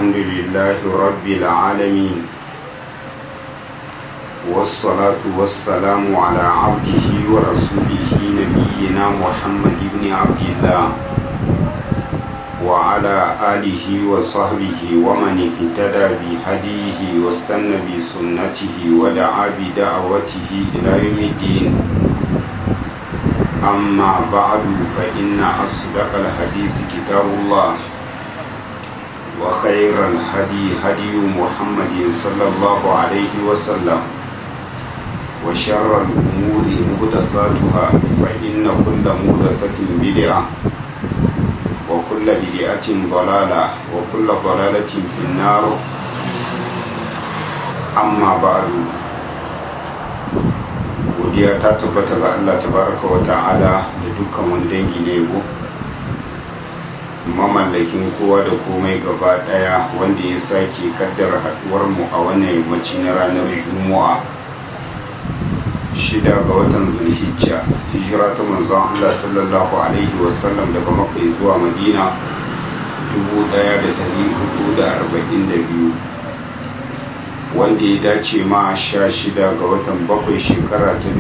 الحمد لله رب العالمين والصلاة والسلام على عبده ورسوله نبينا محمد بن عبد الله وعلى آله وصحبه ومن اهتدى بهديه واستنى بسنته ودعا بدعوته إلى يوم الدين أما بعد فإن أصدق الحديث كتاب الله وخير الهدي هدي محمد صلى الله عليه وسلم وشر الأمور مهدساتها فإن كل مهدسة بدعة وكل بدعة ضلالة وكل ضلالة في النار أما بعد godiya ta tabbata ga Allah tabaraka wa ta'ala da dukkan wani dangi ne yabo mamallakin kowa da komai gaba daya wanda ya sake kaddara haduwar mu a wannan yammaci na ranar juma'a shida ga watan zulhijja hijira ta manzon Allah sallallahu alaihi wa sallam daga makka zuwa madina 1442 wanda ya dace ma sha shida ga watan bakwai shekara ta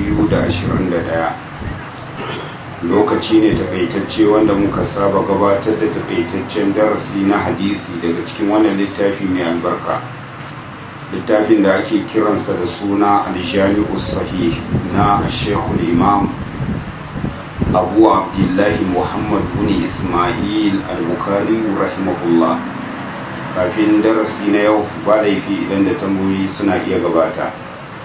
2021 lokaci ne takaitacce wanda muka saba gabatar da takaitaccen darasi na hadisi daga cikin wannan littafi mai albarka littafin da ake kiransa da suna aljami'u sahih na shekul imam abu abdullahi muhammad bin ismail al-bukhari rahimahullah kafin darasi na yau ba laifi idan da tambayoyi suna iya gabata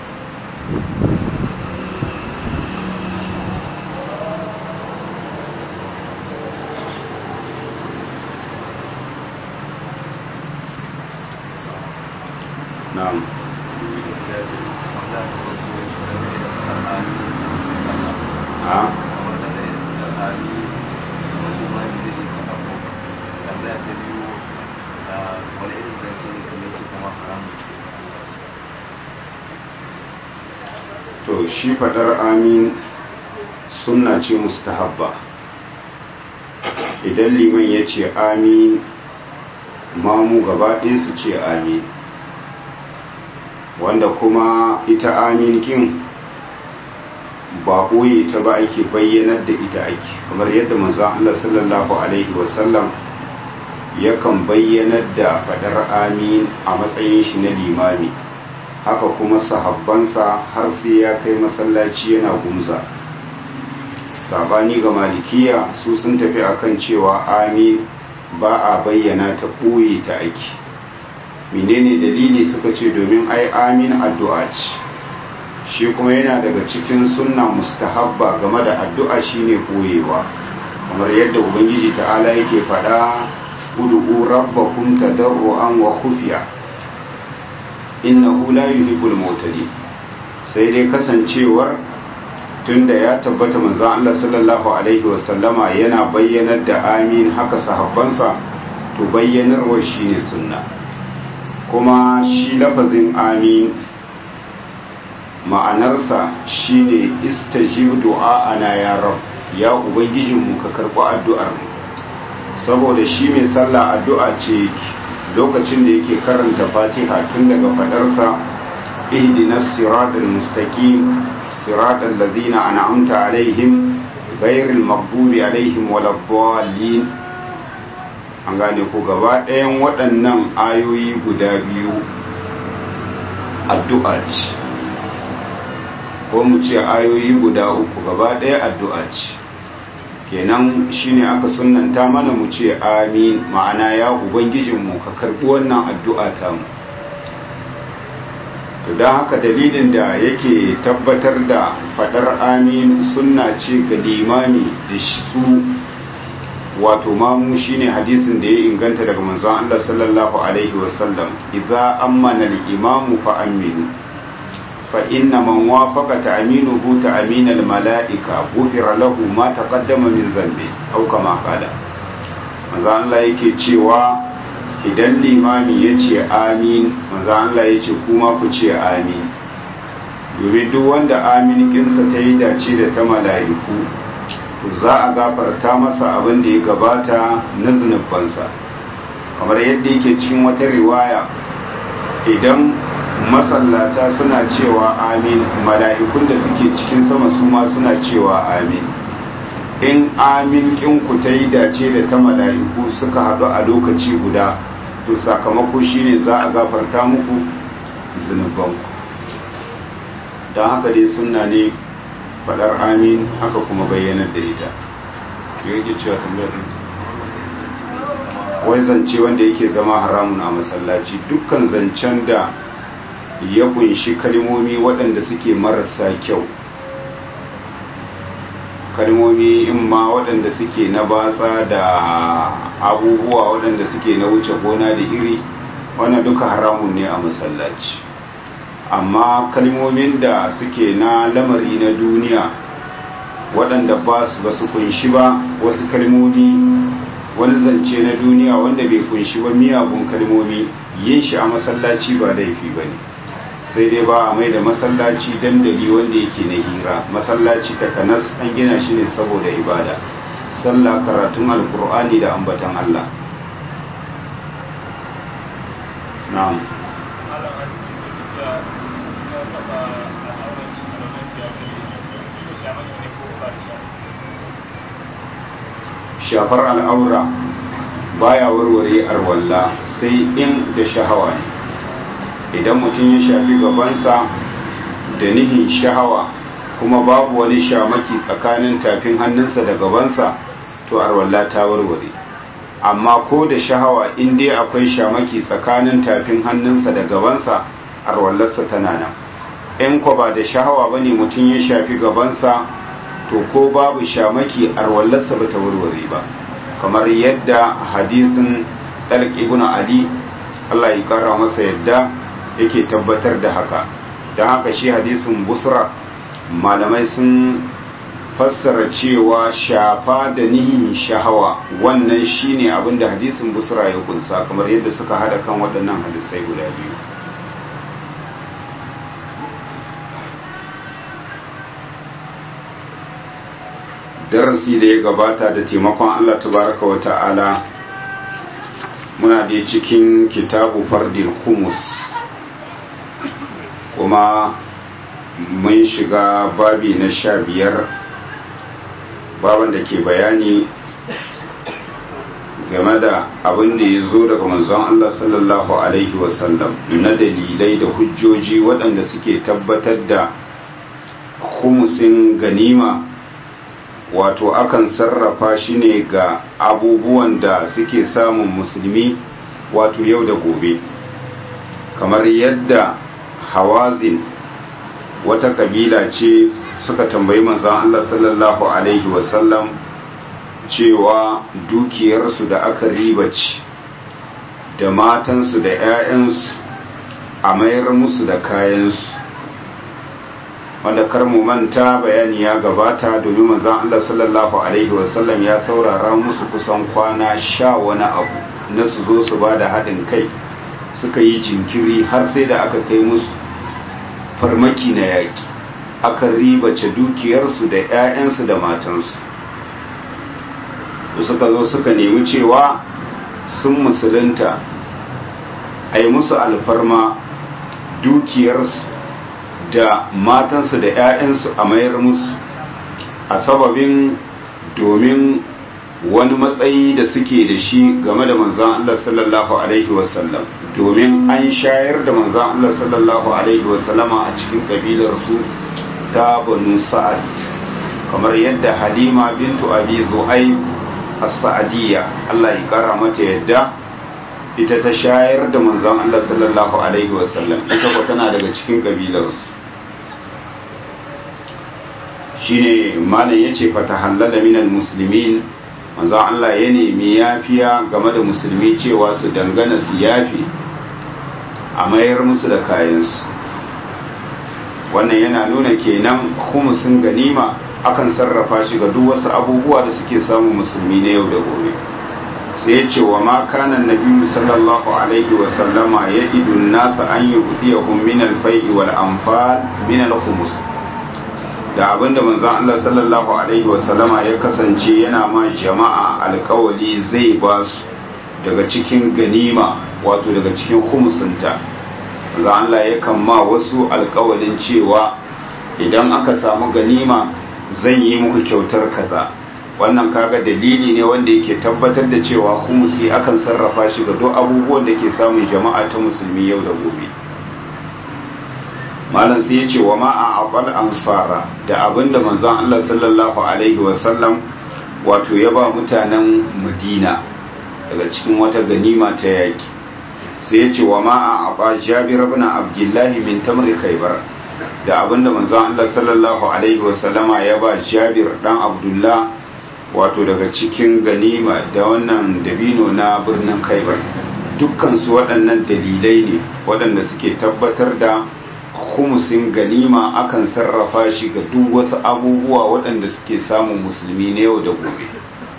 na'am ha to shi fadar amin sunna ce mustahabba idan liman ya ce amin mamu gaba ɗaya su ce amin wanda kuma ita amin kin ba ɓoye ta ba ake bayyanar da ita ake kamar yadda manzon Allah sallallahu alaihi wasallam yakan bayyanar da fadar amin a matsayin shi na limami haka kuma sahabbansa har sai ya kai masallaci yana gumza sabani ga malikiya su sun tafi akan cewa amin ba a bayyana ta ɓoye ta ake menene dalili suka ce domin ai amin addu'a ce shi kuma yana daga cikin sunna mustahabba game da addu'a shine koyewa kamar yadda ubangiji ta'ala yake faɗa ud'u rabbakum tadarruan wa khufiya innahu la yuhibbul mu'tadin sai dai kasancewar tunda ya tabbata manzon Allah sallallahu alaihi wasallama yana bayyanar da amin haka sahabbansa to bayyanarwa shine sunna kuma shi lafazin amin ma'anarsa shine istajib du'a'ana ya rab ya ubangijinmu ka karɓi addu'ar mu saboda shi mai sallah addu'a ce lokacin da yake karanta fatiha tun daga fadarsa ihdinas siratal mustaqim siratal ladzina an'amta alaihim ghairil maghdubi alaihim waladdallin an gane ko gaba ɗayan waɗannan ayoyi guda biyu addu'a ce ko mu ce ayoyi guda uku gaba ɗaya addu'a ce kenan shine aka sunanta mana mu ce amin ma'ana ya ubangijinmu ka karɓi wannan addu'a ta mu to don haka dalilin da yake tabbatar da faɗar amin sunna ce ga limami da su wato mamu shine hadisin da ya inganta daga manzon Allah sallallahu alaihi wasallam idza ammana al-imamu fa aminu fa inna man wafaqa ta'minuhu ta'min al-mala'ika ghufira lahu ma taqaddama min dhanbi aw kama qala manzon Allah yake cewa idan limami yace amin manzon Allah yace kuma ku ce amin domin duk wanda amin kinsa ta yi dace da ta mala'iku to za a gafarta masa abin da ya gabata na zunubansa kamar yadda yake cikin wata riwaya idan masallata suna cewa amin mala'ikun da suke cikin sama su ma suna cewa amin in amin kinku ta yi dace da ta mala'iku suka haɗu a lokaci guda to sakamako shine za a gafarta muku zunubanku don haka dai suna ne faɗar amin haka kuma bayyanar da ita yake cewa tambayar wai zance wanda yake zama haramun a masallaci dukkan zancen da ya kunshi kalmomi waɗanda suke marasa kyau kalmomi in ma waɗanda suke na batsa da abubuwa waɗanda suke na wuce gona da iri wannan duka haramun ne a masallaci amma kalmomin da suke na lamari na duniya waɗanda ba su ba su kunshi ba wasu kalmomi wani zance na duniya wanda bai kunshi ba miyagun kalmomi yin shi a masallaci ba laifi ba ne sai dai ba a mai da masallaci dandali wanda yake na hira masallaci takanas an gina shi ne saboda ibada sallah karatun alkur'ani da ambatan Allah na'am shafar al'aura baya warware arwalla sai in da shahawa ne idan mutum ya shafi gabansa da nihin shahawa kuma babu wani shamaki tsakanin tafin hannunsa da gabansa to arwalla ta warware amma ko da shahawa in dai akwai shamaki tsakanin tafin hannunsa da gabansa arwallarsa tana nan in ko ba da shahawa bane mutum ya shafi gabansa to ko babu shamaki arwallarsa ba ta warware ba kamar yadda hadisin dalq ibn ali Allah ya kara masa yadda yake tabbatar da haka don haka shi hadisin busra malamai sun fassara cewa shafa da nihin shahawa wannan shine abinda hadisin busra ya kunsa kamar yadda suka hada kan waɗannan hadisai guda biyu darasi da ya gabata da taimakon Allah tabaraka wa ta'ala muna da cikin kitabu fardil humus kuma mun shiga babi na sha biyar baban da ke bayani game da abin da ya zo daga manzon Allah sallallahu Alaihi wasallam na dalilai da hujjoji waɗanda suke tabbatar da humusin ganima wato akan sarrafa shi ne ga abubuwan da suke samun musulmi wato yau da gobe kamar yadda hawazin wata kabila ce suka tambayi manzan Allah sallallahu Alaihi wasallam cewa dukiyarsu da aka ribaci da matansu da 'ya'yansu a mayar musu da kayansu wanda kar mu manta bayani ya gabata domin manzan Allah sallallahu Alaihi wasallam ya saurara musu kusan kwana sha wani abu na su zo su ba da haɗin kai suka yi jinkiri har sai da aka kai musu farmaki na yaƙi aka ribace dukiyarsu da 'ya'yansu da matansu da suka zo suka nemi cewa sun musulunta a yi musu alfarma dukiyarsu da matansu da 'ya'yansu a mayar musu a sababin domin wani matsayi da suke da shi game da manzan Allah sallallahu Alaihi wasallam domin an shayar da manzan Allah sallallahu Alaihi wasallama a cikin ƙabilarsu ta banu sa'ad kamar yadda halima bintu abi zu'ai as-sa'adiyya Allah ya kara mata yadda ita ta shayar da manzan Allah sallallahu Alaihi wasallam ita ko tana daga cikin ƙabilarsu shine malam yace fa tahallala minal muslimin manzo Allah ya nemi yafiya game da musulmi cewa su dangana su yafi a mayar musu da kayansu wannan yana nuna kenan sun ganima akan sarrafa shi ga duk wasu abubuwa da suke samun musulmi na yau da gobe sai ya ce wa ma kana nabiyyu sallallahu alaihi wa sallama ya idun nasa an yuhdiyahum min al-fai'i wal anfal min al-khumus da abinda manzon Allah sallallahu alaihi wasallama ya kasance yana ma jama'a alkawali zai ba su daga cikin ganima wato daga cikin humusinta za Allah yakan ma wasu alkawalin cewa idan aka samu ganima zan yi muku kyautar kaza wannan kaga dalili ne wanda yake tabbatar da cewa humusi akan sarrafa shi ga duk abubuwan da ke samun jama'a ta musulmi yau da gobe malam sai ya ce wa ma a abal ansara da abinda manzon Allah sallallahu alaihi wasallam wato ya ba mutanen madina daga cikin wata ganima ta yaki sai ya ce wa ma a aba jabir ibn abdullah min tamri khaybar da abinda manzon Allah sallallahu alaihi wasallama ya ba jabir dan abdullah wato daga cikin ganima da wannan dabino na birnin khaybar dukkan su waɗannan dalilai ne waɗanda suke tabbatar da humusin ganima akan sarrafa shi ga duk wasu abubuwa waɗanda suke samun musulmi na yau da gobe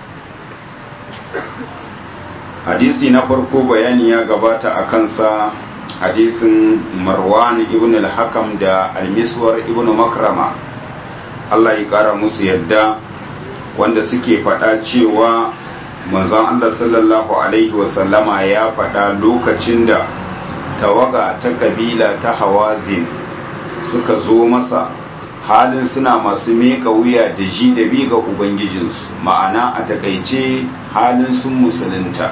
hadisi na farko bayani ya gabata a kansa hadisin marwan ibn al-hakam da almiswar ibn makrama Allah ya kara musu yadda wanda suke faɗa cewa manzon Allah sallallahu alaihi wasallama ya faɗa lokacin da tawaga ta kabila ta hawazin suka zo masa halin suna masu meka wuya da ji da bi ga ubangijinsu ma'ana a takaice halin sun musulunta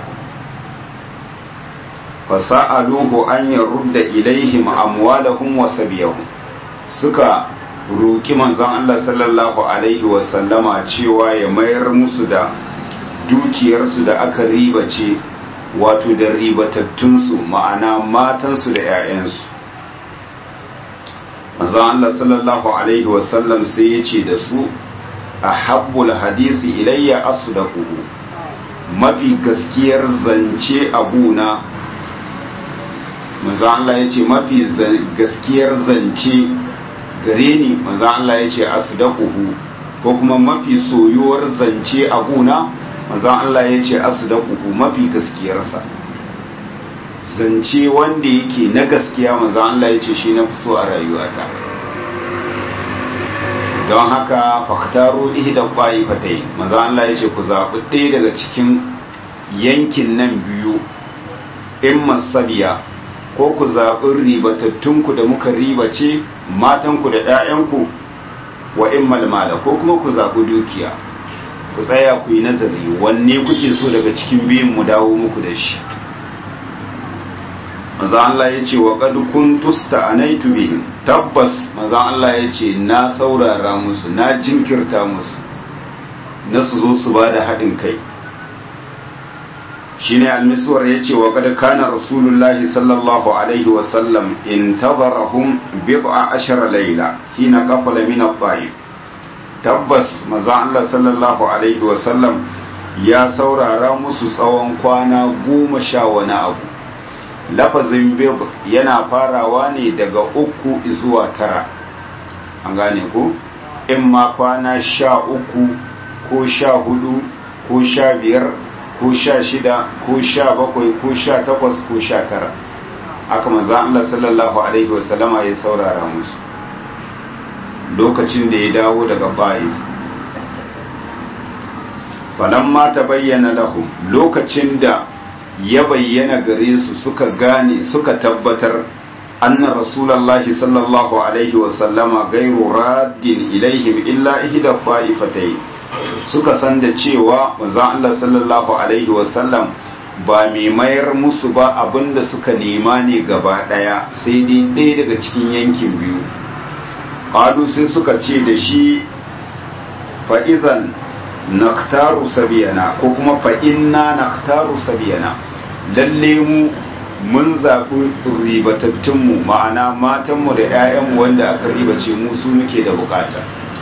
fasa'aluhu an yarudda ilaihim amwalahum wa sabiyahum suka roki manzon Allah sallallahu alaihi wa sallama cewa ya mayar musu da dukiyarsu da aka ribace wato da ribatattunsu ma'ana matansu da 'ya'yansu manzo Allah sallallahu alaihi wasallam sai ya ce da su a habbul hadisi ilayya asdaquhu mafi gaskiyar zance abuna manzo Allah ya ce mafi gaskiyar zance gare ni manzo Allah ya ce asdaquhu ko kuma mafi soyuwar zance abuna manzo Allah ya ce asdaquhu mafi gaskiyarsa zance wanda yake na gaskiya manzo Allah ya ce shi na fi so a rayuwata don haka faktaru ihda qa'ifatai manzo Allah ya ce ku zaɓi ɗaya daga cikin yankin nan biyu in masabiya ko ku zaɓi ribatattunku da muka ribace matanku da 'ya'yanku wa in malmala ko kuma ku zaɓi dukiya ku tsaya ku yi nazari wanne kuke so daga cikin biyun mu dawo muku da shi maza Allah ya ce wa qad kuntusta anaitu bihim tabbas maza Allah ya ce na saurara musu na jinkirta musu na su zo su bada haɗin kai shine almiswar ya ce wa qad kana rasulullahi sallallahu alaihi wa sallam intazarahum bid'a ashara layla hina qafala min at-tayyib tabbas maza Allah sallallahu alaihi wa sallam ya saurara musu tsawon kwana goma sha wani abu lafazin bib yana farawa ne daga uku zuwa tara an gane ku in ma kwana sha uku ko sha hudu ko sha biyar ko sha shida ko sha bakwai ko sha takwas ko sha tara aka manzan Allah sallallahu alaihi wasallama ya saurara musu lokacin da ya dawo daga ba'if falamma ta bayyana lahum lokacin da ya bayyana gare su suka gane suka tabbatar anna rasulallahi sallallahu alaihi wasallama gairu raddin ilaihim illa ihda fa'ifatai suka san da cewa manzon Allah sallallahu alaihi wasallam ba mai mayar musu ba abinda suka nema ne gaba daya sai dai ɗaya daga cikin yankin biyu qalu sai suka ce da shi fa'izan naktaru sabiyana ko kuma fa inna naktaru sabiyana lalle mu mun zaɓi ribatattunmu ma'ana matanmu da 'ya'yanmu wanda aka ribace mu su muke da bukata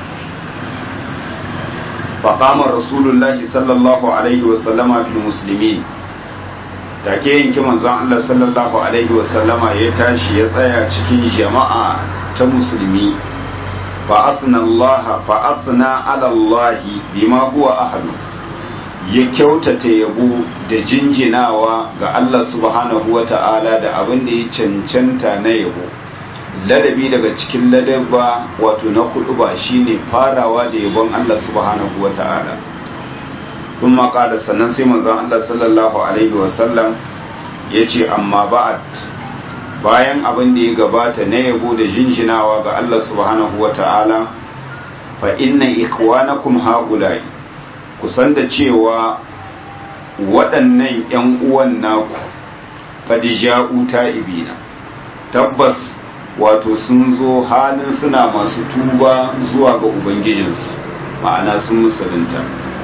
faƙamar rasulullahi sallallahu alaihi wasallama fil musulmi take yanki manzon Allah sallallahu alaihi wasallama ya tashi ya tsaya cikin jama'a ta musulmi fa'asna Allah fa'asna ala Allah bima huwa ahlu ya kyautata yabo da jinjinawa ga Allah subhanahu wa ta'ala da abin da ya cancanta na yabo ladabi daga cikin ladaba wato na hudu ba shine farawa da yabon Allah subhanahu wa ta'ala sun maƙala sannan sai manzon Allah sallallahu alaihi wasallam ya ce amma ba'ad bayan abin da ya gabata na yabo da jinjinawa ga Allah subhanahu wa ta'ala fa inna ikhwanakum haula'i kusan da cewa waɗannan ‘yan uwan naku kadija'u ta'ibina tabbas wato sun zo halin suna masu tuba zuwa ga ubangijinsu ma'ana sun musulunta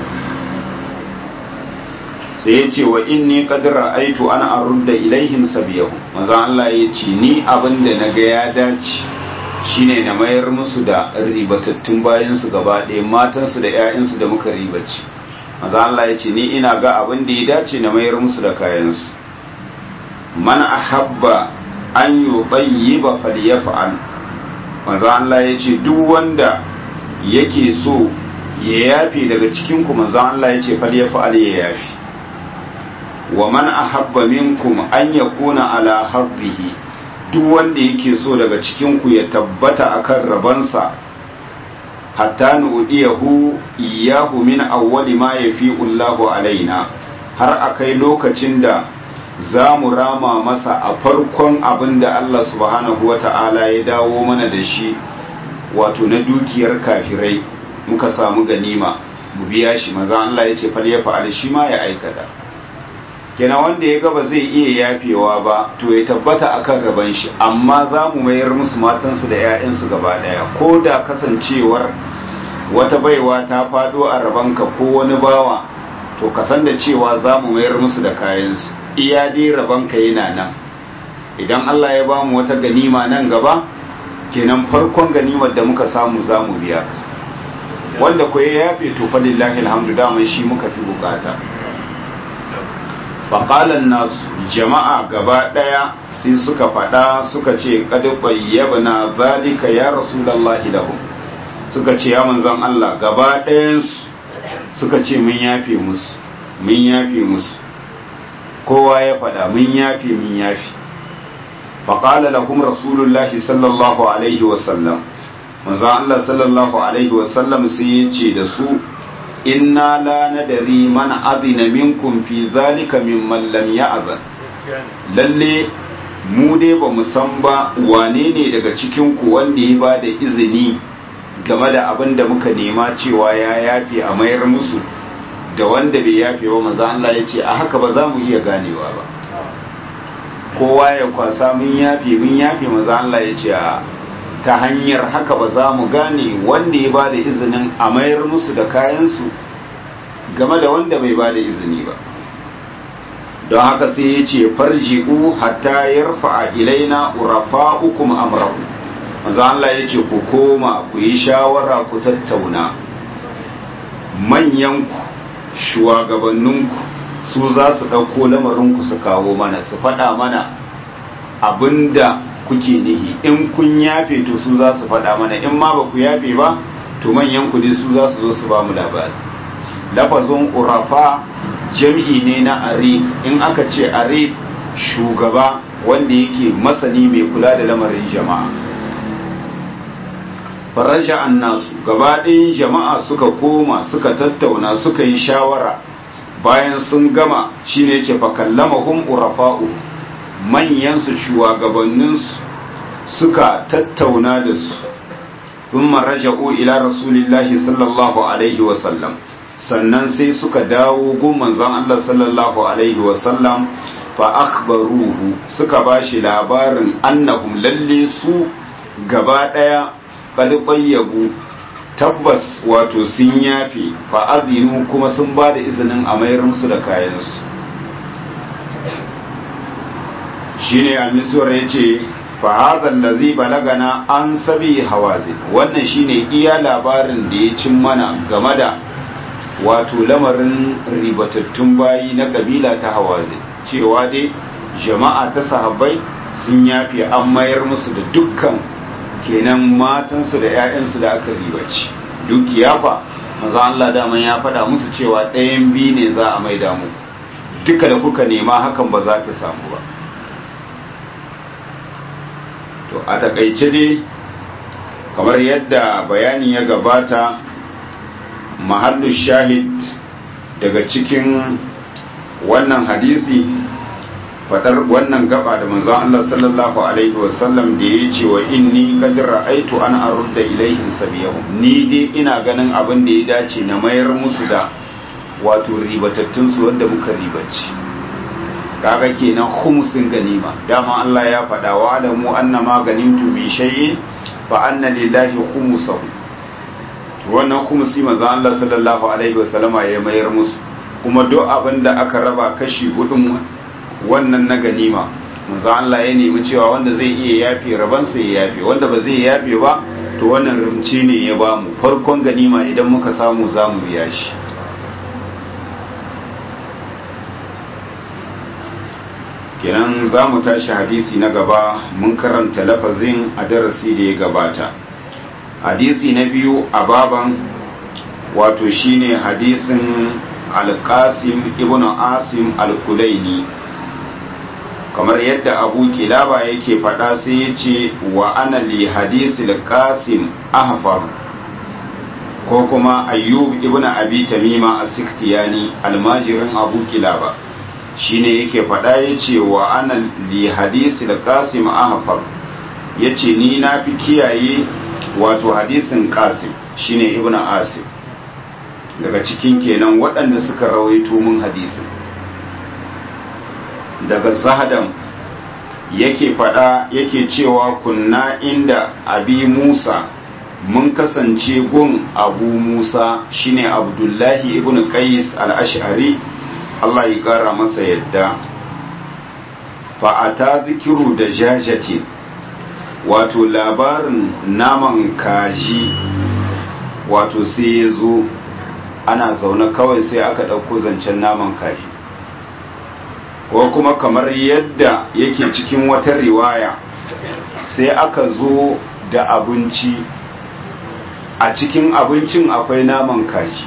sai ya ce wa inni kadira aitu ana arudda ilaihim sabiyahu maza Allah ya ce ni abin da na ga ya dace shine na mayar musu da ribatattun bayansu gaba ɗaya matansu da 'ya'yansu da muka ribaci maza Allah ya ce ni ina ga abin da ya dace na mayar musu da kayansu man ahabba an yi tayyiba falyaf'al maza Allah ya ce duk wanda yake so ya yafe daga cikin ku maza Allah ya ce falyaf'al ya yafe wa man ahabba minkum an yakuna ala hadhihi duk wanda yake so daga cikin ku ya tabbata akan rabansa hatta nu'diyahu iyyahu min awwali ma yafi Allahu alaina har akai lokacin da za mu rama masa a farkon abin da Allah subhanahu wa ta'ala ya dawo mana da shi wato na dukiyar kafirai muka samu ganima mu biya shi maza Allah ya ce fal ya fa'al shi ma ya aikata kenan wanda ya ga ba zai iya yafewa ba to ya tabbata akan raban shi amma za mu mayar musu matansu da 'ya'yansu gaba daya ko da kasancewar wata baiwa ta fado a rabanka ko wani bawa to ka san da cewa za mu mayar musu da kayansu iya dai rabanka yana nan idan Allah ya bamu wata ganima nan gaba kenan farkon ganimar da muka samu za mu biya ka wanda ko ya yafe to fa lillahi alhamdu daman shi muka fi bukata faƙalan nasu jama'a gaba ɗaya sai suka faɗa suka ce ƙadu na zalika ya rasulallahi lahum suka ce ya manzan Allah gaba ɗayansu suka ce mun yafe musu mun yafe musu kowa ya faɗa mun yafe mun yafe faƙala lahum rasulullahi sallallahu alaihi wasallam manzan Allah sallallahu alaihi wasallam sai ya ce da su inna la nadari man azina minkum fi zalika mimman lam ya'zan lalle mu dai ba mu san ba wane ne daga cikin ku wanda ya bada izini game da abin da muka nema cewa ya yafe a mayar musu da wanda bai yafe ba manzo Allah ya ce a haka ba za mu iya ganewa ba kowa ya kwasa mun yafe mun yafe manzo Allah ya ce a ta hanyar haka ba za mu gane wanda ya ba da izinin a mayar musu da kayansu game da wanda bai ba da izini ba don haka sai ya ce farji'u hatta yarfa a ilaina urafa ukum amrahu manzo Allah ya ce ku koma ku yi shawara ku tattauna manyanku shugabanninku su za su ɗauko lamarinku su kawo mana su faɗa mana abinda kuke nihi in kun yafe to su za su faɗa mana in ma ba ku yafe ba to manyan ku dai su za su zo su ba mu labari lafazin urafa jam'i ne na arif in aka ce arif shugaba wanda yake masani mai kula da lamarin jama'a faraja annasu gaba ɗayan jama'a suka koma suka tattauna suka yi shawara bayan sun gama shine ce fa kallamahum urafa'u manyansu shugabanninsu suka tattauna da su sun raja'u ila rasulillahi sallallahu alaihi wasallam sannan sai suka dawo gun manzon Allah sallallahu alaihi wasallam fa akhbaruhu suka bashi labarin annahum lalle su gaba daya qad bayyabu tabbas wato sun yafe fa azinu kuma sun ba da izinin a mayar musu da kayansu shine al-miswar yace fa hadha allazi balagana an sabi hawazin wannan shine iya labarin da ya cin mana game da wato lamarin ribatattun bayi na kabila ta hawazin cewa dai jama'a ta sahabbai sun yafi an mayar musu da dukkan kenan matansu da 'ya'yansu da aka ribaci dukiya fa maza Allah daman ya faɗa musu cewa ɗayan biyu ne za a maida mu duka da kuka nema hakan ba za ta samu ba to a takaice dai kamar yadda bayani ya gabata mahallu shahid daga cikin wannan hadisi fadar wannan gaba da manzon Allah sallallahu alaihi wasallam da ya ce wa inni qad ra'aitu an arudda ilaihim sabiyahum ni dai ina ganin abin da ya dace na mayar musu da wato ribatattun su wanda muka ribaci kaga kenan khumsin ganima dama Allah ya faɗa wa alamu annama ganimtu bi shay'in fa anna lillahi khumsahu to wannan khumsi manzo Allah sallallahu alaihi wasallama ya mayar musu kuma duk abin da aka raba kashi hudun wannan na ganima manzo Allah ya nemi cewa wanda zai iya yafe rabansa ya yafe wanda ba zai yafe ba to wannan rumci ne ya bamu farkon ganima idan muka samu zamu biya shi kenan za mu tashi hadisi na gaba mun karanta lafazin a darasi da ya gabata hadisi na biyu a baban wato shine hadisin alkasim ibn asim al-kulaini kamar yadda abu kilaba yake faɗa sai ya ce wa ana li hadisi alkasim ahfar ko kuma ayyub ibn abi tamima as-siktiyani almajirin abu kilaba shine yake faɗa ya ce wa ana li hadisi alkasim ahfar ya ce ni na fi kiyaye wato hadisin kasim shine ibn asim daga cikin kenan waɗanda suka rawaito mun hadisin daga zahadan yake faɗa yake cewa kunna inda abi musa mun kasance gun abu musa shine abdullahi ibn qais al-ash'ari Allah ya ƙara masa yadda fa'ata zikiru da jajati wato labarin naman kaji wato sai ya zo ana zaune kawai sai aka ɗauko zancen naman kaji ko kuma kamar yadda yake cikin wata riwaya sai aka zo da abinci a cikin abincin akwai naman kaji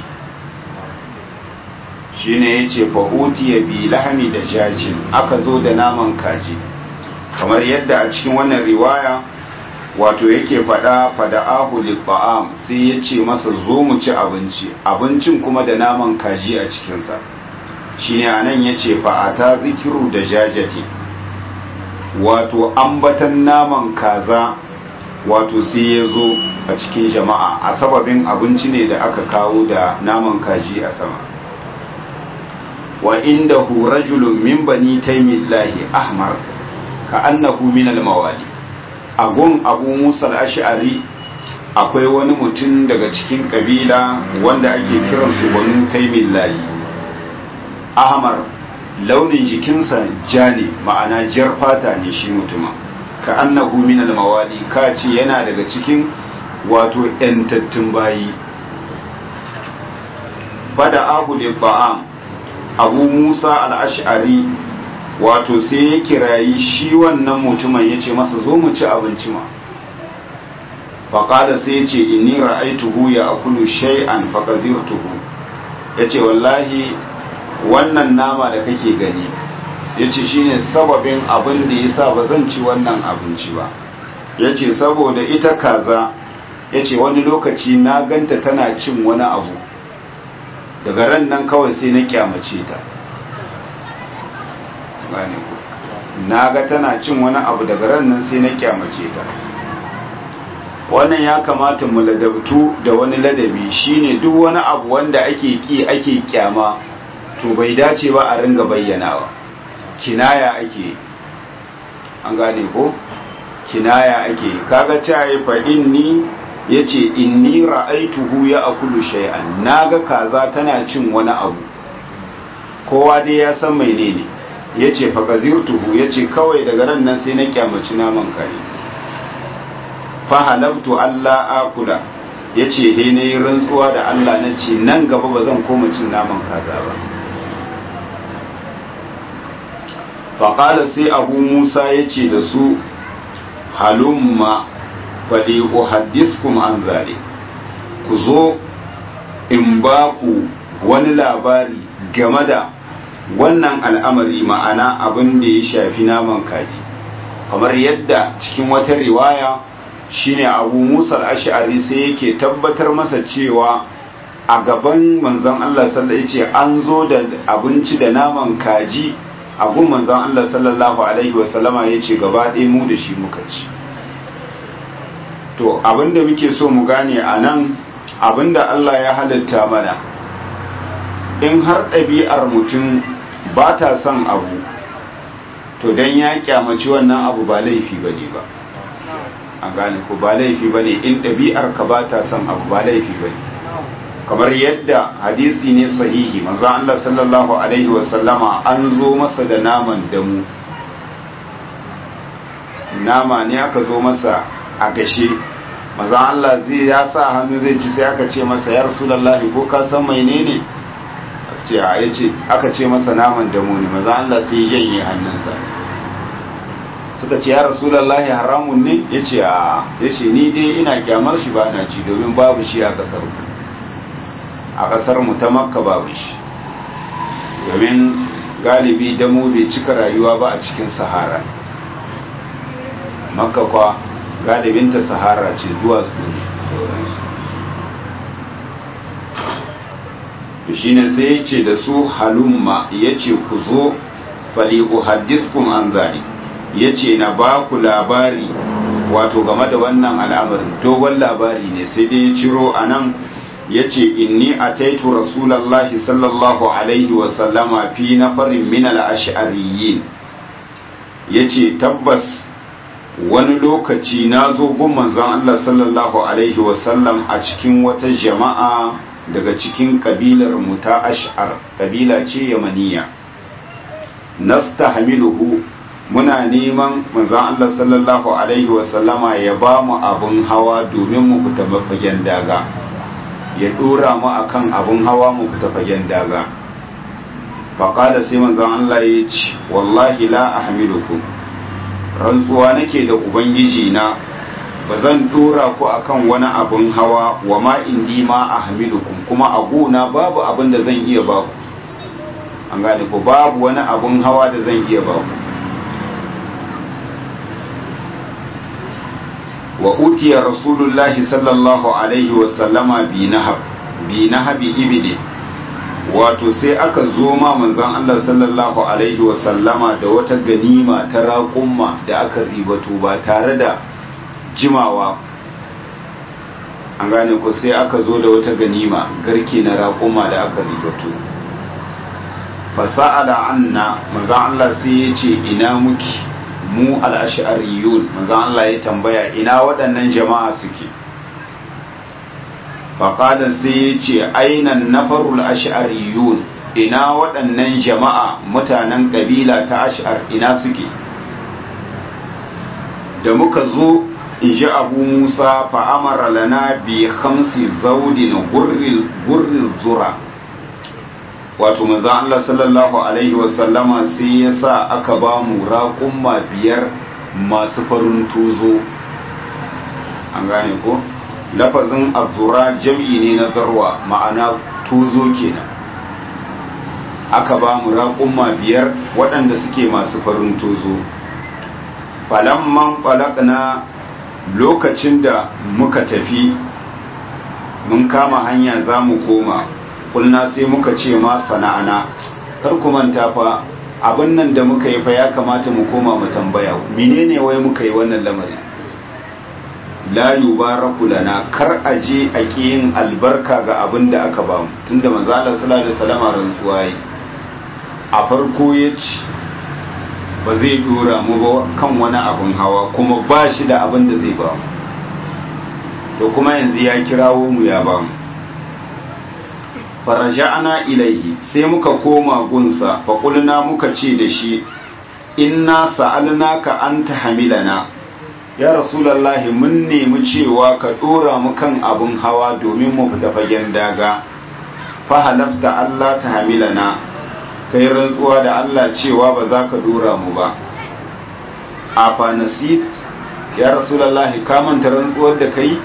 shine ya ce fa'uti ya bi lahami da jajin aka zo da naman kaji kamar yadda a cikin wannan riwaya wato yake fada fada ahu libba'am sai ya ce masa zo mu ci abinci abincin kuma da naman kaji a cikinsa shine a nan ya ce fa'ata zikiru da jajati wato ambatan naman kaza wato sai ya zo a cikin jama'a a sababin abinci ne da aka kawo da naman kaji a sama wa inda hu rajulun min bani taimillahi ahmar ka annahu min al-mawali agun abu musa al-ash'ari akwai wani mutum daga cikin kabila wanda ake kiransu banu taimillahi ahmar launin jikinsa ja ne ma'ana jar fata ne shi mutumin ka annahu min al-mawali ka ce yana daga cikin wato yantattun bayi fada abu da ba'am abu musa al-ash'ari wato sai ya kirayi shi wannan mutumin ya ce masa zo mu ci abinci ma faƙada sai ya ce inni ra'aituhu ya akulu shay'an faqazirtuhu ya ce wallahi wannan nama da kake gani ya ce shi ne sababin abin da ya sa ba zan ci wannan abinci ba ya ce saboda ita kaza ya ce wani lokaci na ganta tana cin wani abu daga ran nan kawai sai na kyamace ta gane ku na ga tana cin wani abu daga ran nan sai na kyamace ta wannan ya kamata mu ladabtu da wani ladabi shine duk wani abu wanda ake ki ake kyama to bai dace ba a ringa bayyanawa kinaya ake an gane ko kinaya ake kaga cayi fa inni yace inni ra'aituhu ya akulu shay'an naga kaza tana cin wani abu kowa dai ya san menene yace fa qazirtuhu yace kawai daga ran nan sai na kyamaci naman kare fa halabtu alla akula yace he ne rantsuwa da Allah nace nan gaba ba zan koma cin naman kaza ba faƙala sai abu musa ya ce da su halumma faɗi uhaddiskum an zare ku zo in ba ku wani labari game da wannan al'amari ma'ana abin da ya shafi naman kaji kamar yadda cikin wata riwaya shine abu musa al'ashari sai yake tabbatar masa cewa a gaban manzon Allah sallallahu alaihi ce an zo da abinci da naman kaji a gun manzon Allah sallallahu alaihi wasallama ya ce gaba ɗaya mu da shi muka ci to abinda muke so mu gane a nan abinda Allah ya halitta mana in har ɗabi'ar mutum ba ta son abu to don ya kyamaci wannan abu ba laifi ba ne ba an gane ko ba laifi ba ne in ɗabi'ar ka ba ta son abu ba laifi ba ne kamar yadda hadisi ne sahihi manzo Allah sallallahu alaihi wasallama an zo masa da naman damu nama ne aka zo masa a gashe maza Allah zai ya sa hannu zai ci sai aka ce masa ya rasulullahi ko ka san menene ce a yace aka ce masa naman damu ne maza Allah sai ya janye hannunsa suka ce ya rasulullahi haramun ne yace a yace ni dai ina kyamar shi ba na ci domin babu shi a kasar mu a kasar mu ta makka babu shi domin galibi damu bai cika rayuwa ba a cikin sahara makka kwa galibinta sahara ce duwatsu ne sauransu shi ne sai ya ce da su halumma ya ce ku zo faliku haddiskun an zari ya ce na ba ku labari wato game da wannan al'amarin dogon labari ne sai dai ya ciro a nan ya ce inni a taitu rasulallahi sallallahu alaihi wasallama fi nafarin min al'ashariyin ya ce tabbas wani lokaci na zo gun manzon Allah sallallahu alaihi wasallam a cikin wata jama'a daga cikin kabilar mu ta ash'ar kabila ce yamaniya nastahmiluhu muna neman manzon Allah sallallahu alaihi wasallama ya ba mu abun hawa domin mu fita fagen daga ya dora mu akan abun hawa mu fita fagen daga faqala sai manzon Allah ya ce wallahi la ahmilukum rantsuwa nake da ubangiji na ba zan dora ku akan wani abun hawa wa ma indi ma ahmilukum kuma a gona babu abin da zan iya ba ku an gane ku babu wani abun hawa da zan iya ba ku wa utiya rasulullahi sallallahu alaihi wa sallama bi nahab bi nahabi ibli wato sai aka zo ma manzon Allah sallallahu alaihi wa sallama da wata ganima ta raƙumma da aka ribato ba tare da jimawa an gane ko sai aka zo da wata ganima garke na raƙuma da aka ribato fasa'ala anna manzon Allah sai ya ce ina muki mu al-ash'ariyun manzon Allah ya tambaya ina waɗannan jama'a suke faƙada sai ya ce ainan nafarul ash'ariyun ina waɗannan jama'a mutanen ƙabila ta ash'ar ina suke da muka zo in ji abu musa fa'amara lana bi hamsi zaudin gurril zura wato maza Allah sallallahu Alaihi wasallama sai ya sa aka ba mu raƙumma biyar masu farin tuzo an gane ko? lafazin azura jam'i ne na zarwa ma'ana tuzo kenan aka ba mu raƙumma biyar waɗanda suke masu farin tuzo falamman na lokacin da muka tafi mun kama hanya za mu koma kulna sai muka ce ma sana'ana kar ku manta fa abin nan da muka yi fa ya kamata mu koma mu tambaya menene wai muka yi wannan lamarin la yubaraku lana kar a je a yin albarka ga abin da aka bamu tunda manzo Allah sallallahu alaihi wasallam rantsuwa yi a farko ya ce ba zai dora mu ba kan wani abin hawa kuma ba shi da abin da zai ba mu to kuma yanzu ya kirawo mu ya ba mu faraja'ana ilaihi sai muka koma gunsa faƙulna muka ce da shi inna sa'alnaka an tahmilana ya rasulallahi mun nemi cewa ka dora mu kan abin hawa domin mu fita fagen daga fa halafta Allah ta hamilana kai rantsuwa da Allah cewa ba za ka dora mu ba a fa nasit ya rasulallahi ka manta rantsuwar da kai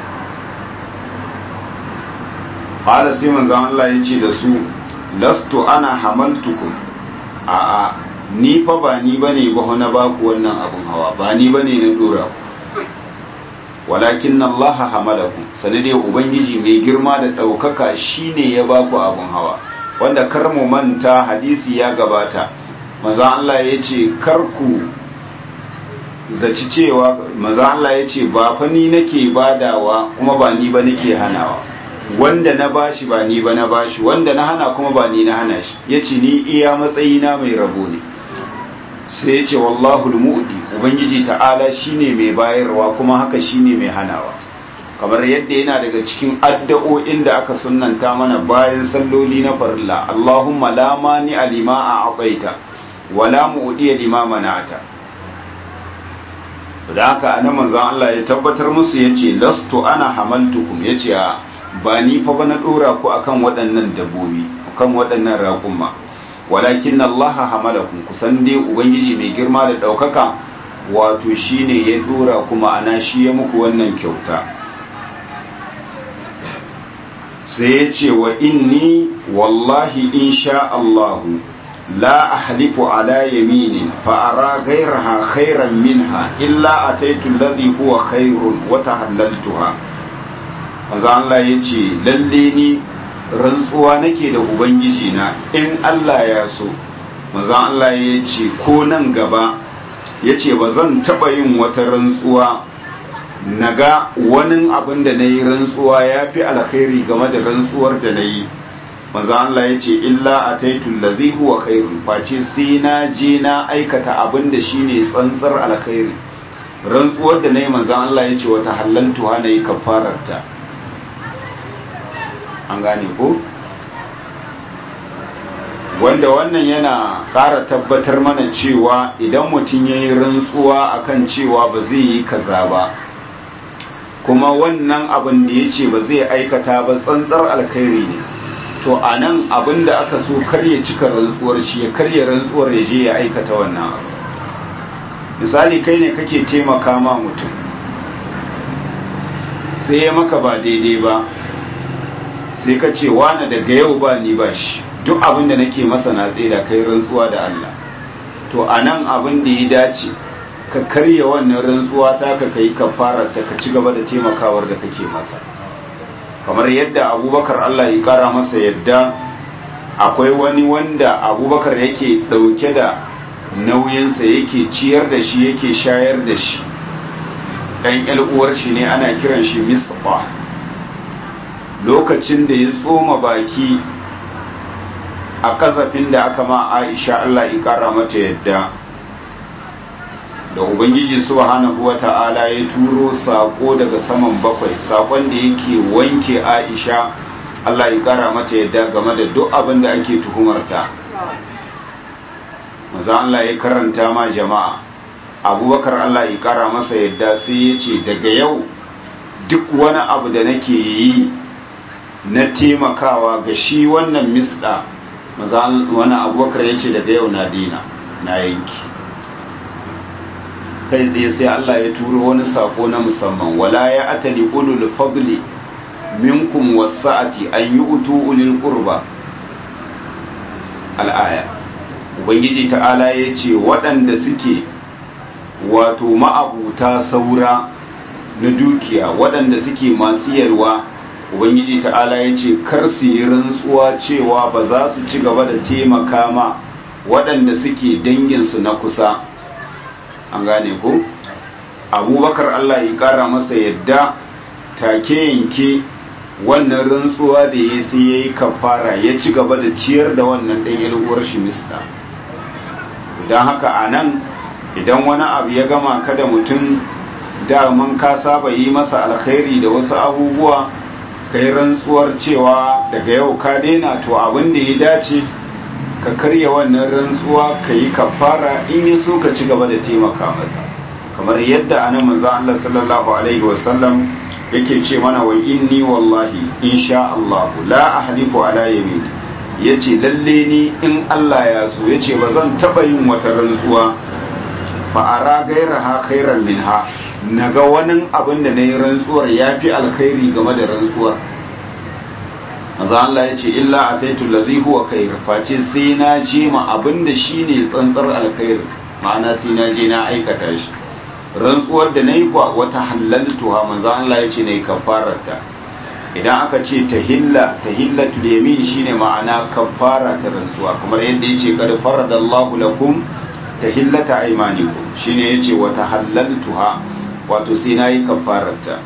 qala sai manzon Allah ya ce da su lastu ana hamaltukum a a ni fa ba ni bane ba na baku wannan abun hawa ba ni bane na dora ku walakin Allah hamalakum sani dai ubangiji mai girma da ɗaukaka shine ya baku abun hawa wanda kar mu manta hadisi ya gabata maza Allah ya ce kar ku zaci cewa maza Allah ya ce ba fa ni nake badawa kuma ba ni ba nake hanawa wanda na bashi ba ni ba na bashi wanda na hana kuma ba ni na hana shi yace ni iya matsayina mai rabo ne sai ya ce wallahu mu'di ubangiji ta'ala shine mai bayarwa kuma haka shine mai hanawa kamar yadda yana daga cikin addu'o'in da aka sunnanta mana bayan salloli na farilla Allahumma la mani alima a aqaita wala mu'di lima mana'ata da haka anan manzon Allah ya tabbatar musu yace lastu ana hamaltukum yace ba ni fa ba na dora ku akan waɗannan dabbobi akan waɗannan raƙuma walakin Allah hamalakum kusan dai ubangiji mai girma da daukaka wato shine ya dora kuma ana shi ya muku wannan kyauta sai ya ce wa inni wallahi insha Allah la ahlifu ala yaminin fa ara ghayraha khairan minha illa ataitu alladhi huwa khairun wa tahallaltuha manzo Allah yace lalle ni rantsuwa nake da ubangiji na in Allah ya so manzo Allah ya ce ko nan gaba ya ce ba zan taɓa yin wata rantsuwa naga wani abin da na yi rantsuwa ya fi alkhairi game da rantsuwar da na yi manzo Allah ya ce illa a taitun lazi huwa khairun face sai na je na aikata abin da shine tsantsar alkhairi rantsuwar da na yi manzo Allah ya ce wata halaltuwa na yi kafararta an gane ko wanda wannan yana ƙara tabbatar mana cewa idan mutum ya yi rantsuwa akan cewa ba zai yi kaza ba kuma wannan abin da ya ce ba zai aikata ba tsantsar alkhairi ne to a nan abin da aka so karya cika rantsuwar shi ya karya rantsuwar ya je ya aikata wannan abu misali kai ne kake taimaka ma mutum sai ya maka ba daidai ba sai ka ce wane daga yau ba ni ba shi duk abin da nake masa na da kai rantsuwa da Allah to a nan abin da ya dace ka karya wannan rantsuwa ta ka kai kafarar ta ka ci gaba da taimakawar da kake masa kamar yadda abubakar Allah ya kara masa yadda akwai wani wanda abubakar yake dauke da nauyinsa yake ciyar da shi yake shayar da shi ɗan uwar shi ne ana kiran shi misqa lokacin da ya tsoma baki a kasafin da aka ma aisha Allah ya kara mata yadda da ubangiji subhanahu wata'ala ya turo sako daga saman bakwai sakon da yake wanke aisha Allah ya kara mata yadda game da duk abin da ake tuhumarta maza Allah ya karanta ma jama'a abubakar Allah ya kara masa yadda sai ya ce daga yau duk wani abu da nake yi na taimakawa ga shi wannan misda wani abubakar ya ce daga yau na dina na yanki kai tsaye sai Allah ya turo wani sako na musamman wala ya atali ulul fadli minkum wasa'ati an yi utu ulil qurba al'aya ubangiji ta'ala ya ce waɗanda suke wato ma'abuta saura na dukiya waɗanda suke masu yalwa ubangiji ta'ala ya ce kar su yi rantsuwa cewa ba za su ci gaba da taimaka ma waɗanda suke danginsu na kusa an gane ko abubakar allah ya ƙara masa yadda take yanke wannan rantsuwa da ya sai ya yi kafara ya ci gaba da ciyar da wannan ɗan uwar shi mista don haka a nan idan wani abu ya gama kada mutum daman ka saba yi masa alkhairi da wasu abubuwa ka yi rantsuwar cewa daga yau ka daina to abin da ya dace ka karya wannan rantsuwa ka yi kafara in yi so ka ci gaba da taimaka masa kamar yadda anan manzo Allah sallallahu alaihi wasallam yake ce mana wa inni wallahi insha Allah la ahlifu ala yamin yace lalle ni in Allah ya so yace ba zan taba yin wata rantsuwa fa ara gairaha khairan minha naga wani abin da nayi rantsuwar yafi alkhairi game da rantsuwar manzo Allah yace illa ataitu allazi huwa khair face sai na je ma abin da shine tsantsar alkhairi ma'ana sai na je na aikata shi rantsuwar da nayi kwa wata halaltuha manzo Allah ya ce nayi kafararta idan aka ce tahilla tahillatul yamin shine ma'ana kafara ta rantsuwa kamar yadda yace qad faradallahu lakum tahillata aymanikum shine yace wa tahallaltuha wato sai nayi kafararta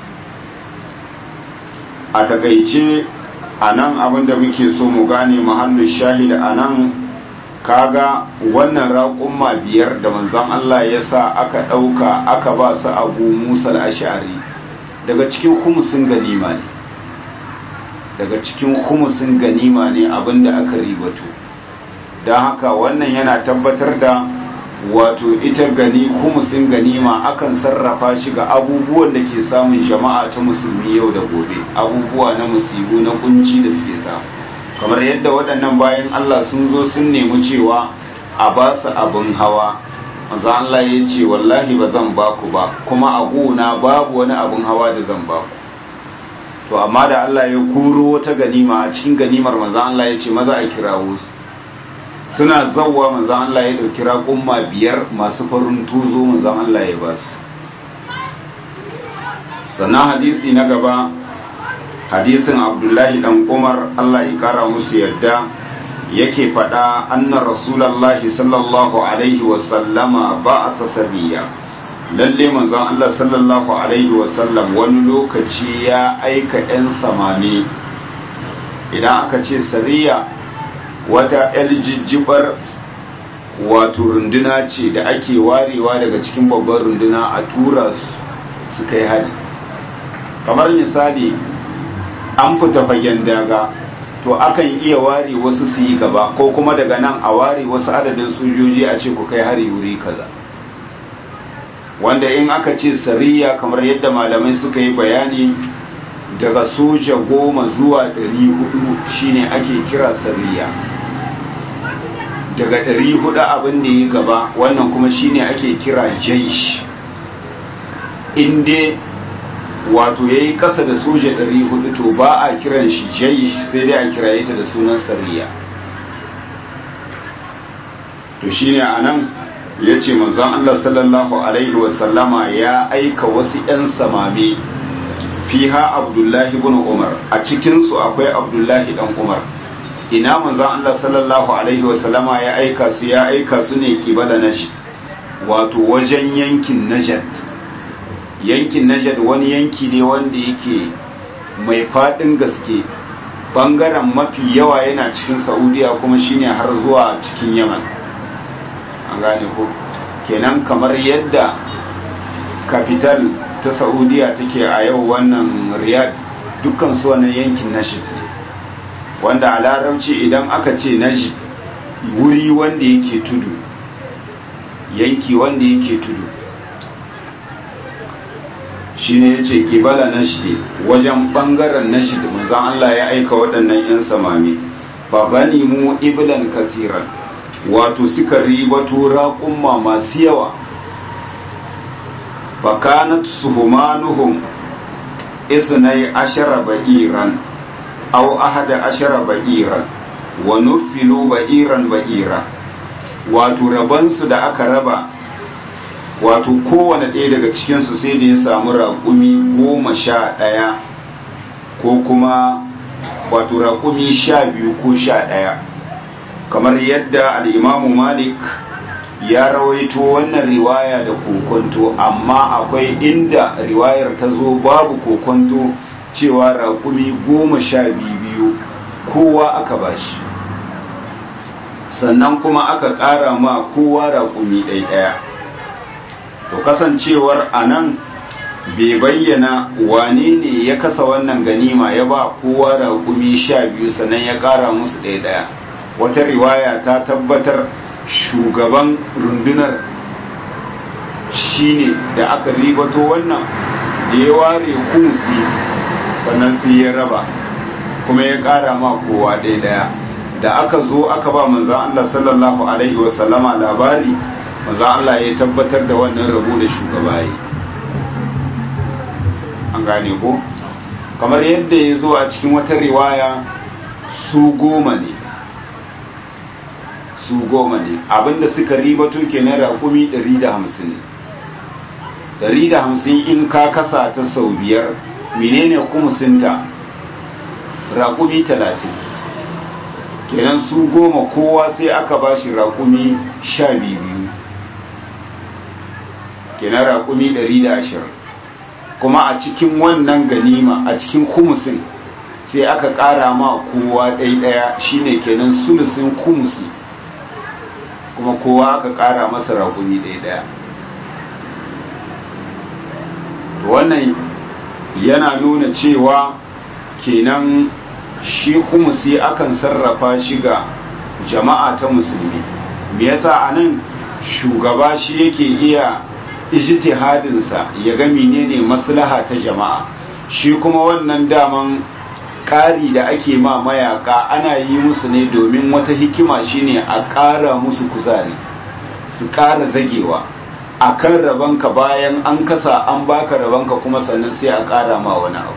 a takaice anan abinda muke so mu gane mahallin shahid anan kaga wannan raƙumma biyar da manzon Allah ya sa aka ɗauka aka ba su abu musa al-ash'ari daga cikin humusin ganima ne daga cikin humusin ganima ne abinda aka ribato don haka wannan yana tabbatar da wato ita gani humusin ganima akan sarrafa shi ga abubuwan da ke samun jama'a ta musulmi yau da gobe abubuwa na musibu na kunci da suke samu kamar yadda waɗannan bayan Allah sun zo sun nemi cewa a ba su abin hawa maza Allah ya ce wallahi ba zan ba ku ba kuma a gona babu wani abin hawa da zan ba ku to amma da Allah ya kuro wata ganima a cikin ganimar maza Allah ya ce maza a kirawo su suna zawwa maza Allah ya ɗauki raƙumma biyar masu farin tuzo maza Allah ya ba su sannan hadisi na gaba hadisin abdullahi dan umar allah ya kara musu yadda yake faɗa anna rasulallahi sallallahu alaihi wasallama ba a sabiya lalle manzon allah sallallahu alaihi wasallam wani lokaci ya aika 'yan samani idan aka ce sariya wata jijjibar wato runduna ce da ake warewa daga cikin babban runduna a tura su kai hari kamar misali an fita fagen daga to akan iya ware wasu su yi gaba ko kuma daga nan a ware wasu adadin sojoji a ce ku kai hari wuri kaza wanda in aka ce sariya kamar yadda malamai suka yi bayani daga soja goma zuwa ɗari hudu shine ake kira sariya daga ɗari hudu abin da ya gaba wannan kuma shine ake kira jaish inda wato ya yi ƙasa da soja 400 to ba a kiran shi jaish sai dai a kiraye ta da sunan sariya to shi ne a nan ya ce manzon Allah sallallahu Alaihi wasallama ya aika wasu 'yan samame fiha abdullahi bin umar a cikinsu akwai abdullahi dan umar ina manzon Allah sallallahu Alaihi wasallama ya aika su ya aika su ne kibala nashi wato wajen yankin najat yankin najad wani yanki ne wanda yake mai faɗin gaske ɓangaren mafi yawa yana cikin saudiya kuma shine har zuwa cikin yaman an gane ko kenan kamar yadda kafital ta saudiya take a yau wannan riyad dukkan su wannan yankin najid ne wanda a larabci idan aka ce najid wuri wanda yake tudu yanki wanda yake tudu shi ne ya ce kibala nashdi wajen ɓangaren nashdi manzan Allah ya aika waɗannan 'yan samami ba gani mu iblan kasiran wato suka ribato raƙumma masu yawa ba kanat suhumanuhum isnai ashara ba'iran aw ahada ashara ba'iran wa nufilu ba'iran ba'ira wato rabansu da aka raba wato kowane ɗaya daga cikinsu sai da ya samu raƙumi goma sha ɗaya ko kuma wato raƙumi sha biyu ko sha ɗaya kamar yadda al'imamu malik ya rawaito wannan riwaya da kokonto amma akwai inda riwayar ta zo babu kokonto cewa raƙumi goma sha biyu kowa aka bashi sannan kuma aka ƙara ma kowa raƙumi ɗaya to kasancewar a nan bai bayyana wane ne ya kasa wannan ganima ya ba kowa raƙumi sha biyu sannan ya ƙara musu ɗaya ɗaya wata riwaya ta tabbatar shugaban rundunar shine da aka ribato wannan da ya ware kunsi sannan sai ya raba kuma ya ƙara ma kowa ɗaya ɗaya da aka zo aka ba manzan Allah sallallahu alaihi wasallama labari manzan Allah ya tabbatar da wannan rabo da shugaba yi an gane ko kamar yadda ya zo a cikin wata riwaya su goma ne su goma ne abinda suka ribato kenan raƙumi 150 ne ɗari da hamsin in ka kasa ta sau biyar menene kumusinta raƙumi talatin kenan su goma kowa sai aka ba shi raƙumi sha biyu kenan raƙumi ɗari da ashirin kuma a cikin wannan ganima a cikin kumusin sai aka ƙara ma kowa ɗaya shine kenan sulusin kumusi kuma kowa aka ƙara masa raƙumi ɗaya wannan yana nuna cewa kenan shi kumusi akan sarrafa shi ga jama'a ta musulmi me yasa anan shugaba shi yake iya ijtihadinsa ya ga menene maslaha ta jama'a shi kuma wannan daman ƙari da ake ma mayaka ana yi musu ne domin wata hikima shine a ƙara musu kuzari su ƙara zagewa a kan rabanka bayan an kasa an baka rabanka kuma sannan sai a ƙara ma wani abu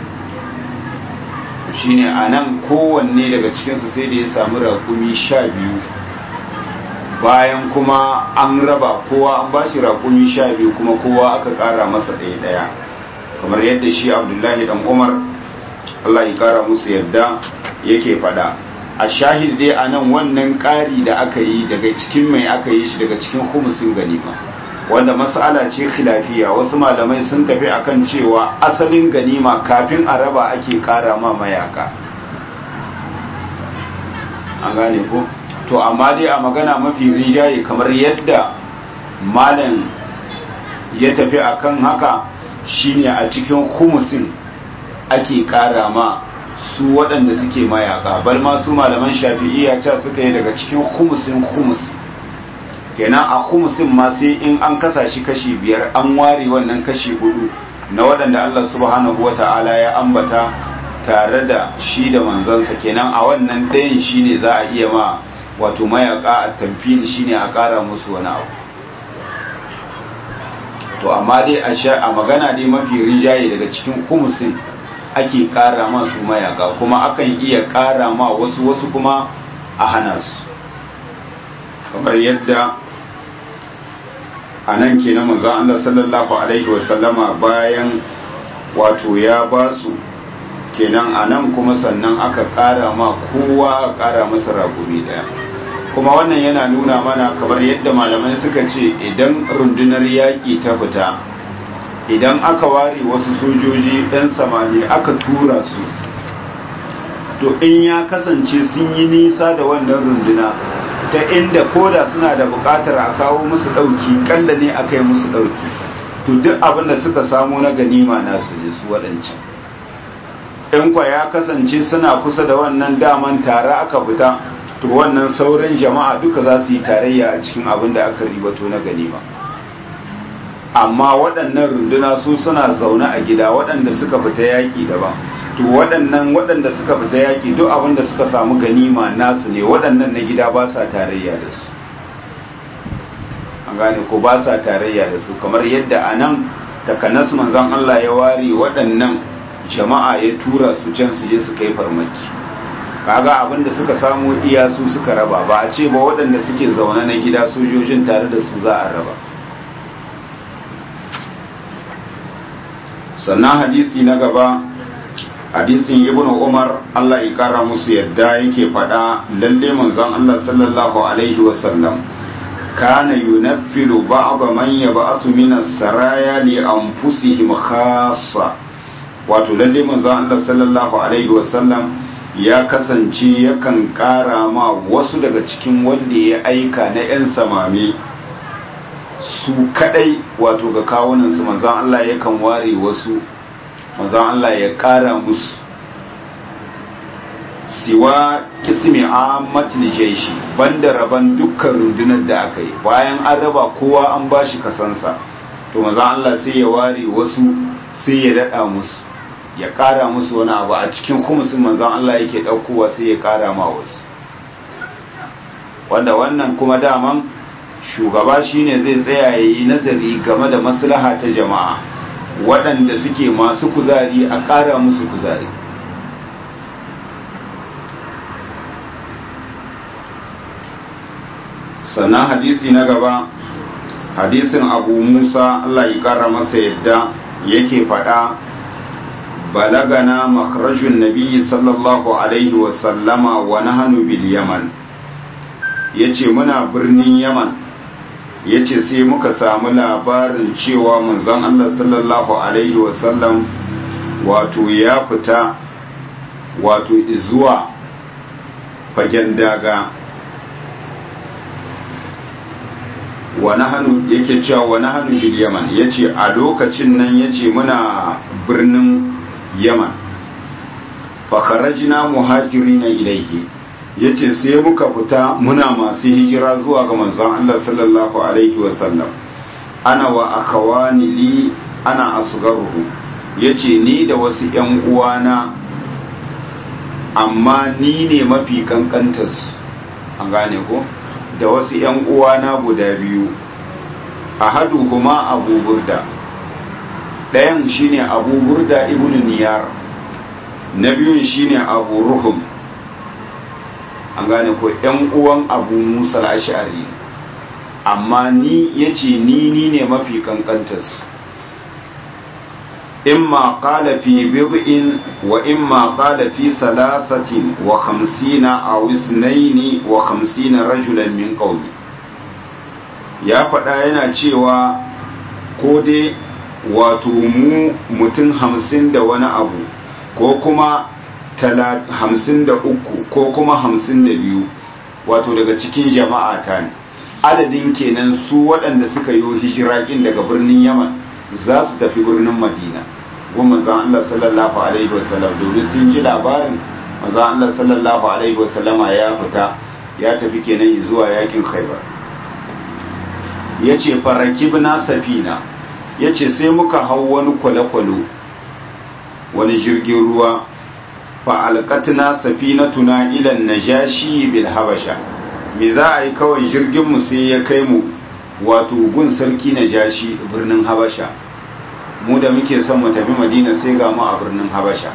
shine a nan kowanne daga cikinsu sai da ya samu raƙumi sha biyu bayan kuma an raba kowa an ba shi raƙumi sha biyu kuma kowa aka ƙara masa ɗaya ɗaya kamar yadda shi abdullahi dan umar allah ya ƙara musu yadda yake faɗa a shahid dai a nan wannan ƙari da aka yi daga cikin mai aka yi shi daga cikin humusin ganima wanda mas'ala ce khilafiya wasu malamai sun tafi akan cewa asalin ganima kafin a raba ake ƙara ma mayaka an gane ko to amma dai a magana mafi rijaye kamar yadda malam ya tafi akan haka shine a cikin humusin ake kara ma su waɗanda suke mayaka bal ma su malaman shafi'iyya ca suka yi daga cikin humusin humusi kenan a humusin ma sai in an kasa shi kashi biyar an ware wannan kashi hudu na waɗanda Allah subhanahu wa ta'ala ya ambata tare da shi da manzansa kenan a wannan ɗayan shine za a iya ma wato mayaka a tamfil shine a ƙara musu wani abu to amma dai a magana dai mafi rinjaye daga cikin kumusin ake ƙara masu mayaka kuma akan iya ƙara ma wasu wasu kuma a hana su kamar yadda a nan ke na manzan Allah sallallahu Alaihi wasallama bayan wato ya ba su kenan a nan kuma sannan aka ƙara ma kowa a ƙara masa ragumi ɗaya kuma wannan yana nuna mana kamar yadda malamai suka ce idan rundunar yaƙi ta fita idan aka ware wasu sojoji ɗan samani aka tura su to in ya kasance sun yi nisa da wannan runduna ta inda koda suna da buƙatar a kawo musu ɗauki ƙalla ne aka yi musu ɗauki to duk abin da suka samu na ganima nasu ne su waɗancan in kwa ya kasance suna kusa da wannan daman tare aka fita to wannan sauran jama'a duka za su yi tarayya a cikin abin da aka ribato na ganima amma waɗannan runduna su suna zaune a gida waɗanda suka fita yaƙi daban to waɗannan waɗanda suka fita yaƙi duk abin da suka samu ganima nasu ne waɗannan na gida ba sa tarayya da su an gane ko ba sa tarayya da su kamar yadda a nan takanas manzon Allah ya ware waɗannan jama'a ya tura su can su je su kai farmaki kaga abin da suka samu iya su suka raba ba a ce ba waɗanda suke zaune na gida sojojin tare da su za a raba sannan hadisi na gaba hadisin ibn umar Allah ya kara musu yadda yake faɗa lalle manzon Allah sallallahu alaihi wasallam kana yunaffilu ba'd man yab'athu min as-saraya li anfusihim khassa wato lalle manzon Allah sallallahu alaihi wasallam ya kasance yakan ƙara ma wasu daga cikin wanda ya aika na 'yan samami su kadai wato ga kawunansu manzan Allah yakan ware wasu manzan Allah ya ƙara musu siwa kismi ammatul jaishi banda raban dukkan rundunar da aka yi bayan an raba kowa an bashi kasansa to manzan Allah sai ya ware wasu sai ya daɗa musu ya ƙara musu wani abu a cikin kumusin manzan Allah yake ɗaukowa sai ya ƙara ma wasu wanda wannan kuma daman shugaba shine zai tsaya ya yi nazari game da maslaha ta jama'a waɗanda suke masu kuzari a ƙara musu kuzari sannan hadisi na gaba hadisin abu musa allah ya kara masa yadda yake faɗa balagana makarajun nabi sallallahu alaihi wasallama wa nahanu bil yaman ya ce muna birnin yaman ya ce sai muka samu labarin cewa manzon allah sallallahu alaihi wasallam wato ya fita wato zuwa fagen daga wa nahanu yake cewa wa nahanu bil yaman yace a lokacin nan yace muna birnin yaman fa kharajna muhajirina ilayhi yace sai muka fita muna masu hijira zuwa ga manzon Allah sallallahu alaihi wasallam ana wa akawani li ana asgaruhu yace ni da wasu ƴan uwana amma ni ne mafi kankantarsu an gane ko da wasu ‘yan uwana guda biyu a hadu kuma abu burda ɗayan shine abu burda ibn niyar na biyun shine abu ruhum an gane ko ‘yan uwan abu musa ash'ari amma ni ya ce ni ni ne mafi kankantarsu إما قال في بضع وإما قال في ثلاثة وخمسين أو اثنين وخمسين رجلا من قومي ya faɗa yana cewa ko dai wato mu mutum hamsin da wani abu ko kuma hamsin da uku ko kuma hamsin da biyu wato daga cikin jama'a ta ne adadin kenan su waɗanda suka yi hijirakin daga birnin yaman za su tafi birnin madina gun manzan Allah sallallahu alaihi wasallam domin sun ji labarin manzan Allah sallallahu alaihi wasallama ya fita ya tafi kenan zuwa yakin khaibar ya ce farakibna safina ya ce sai muka hau wani kwale-kwale wani jirgin ruwa fa'alƙatna safinatuna ilan najashi bil habasha me za a yi kawai jirginmu sai ya kai mu wato gun sarki najashi birnin habasha mu da muke son mu tafi madina sai ga mu a birnin habasha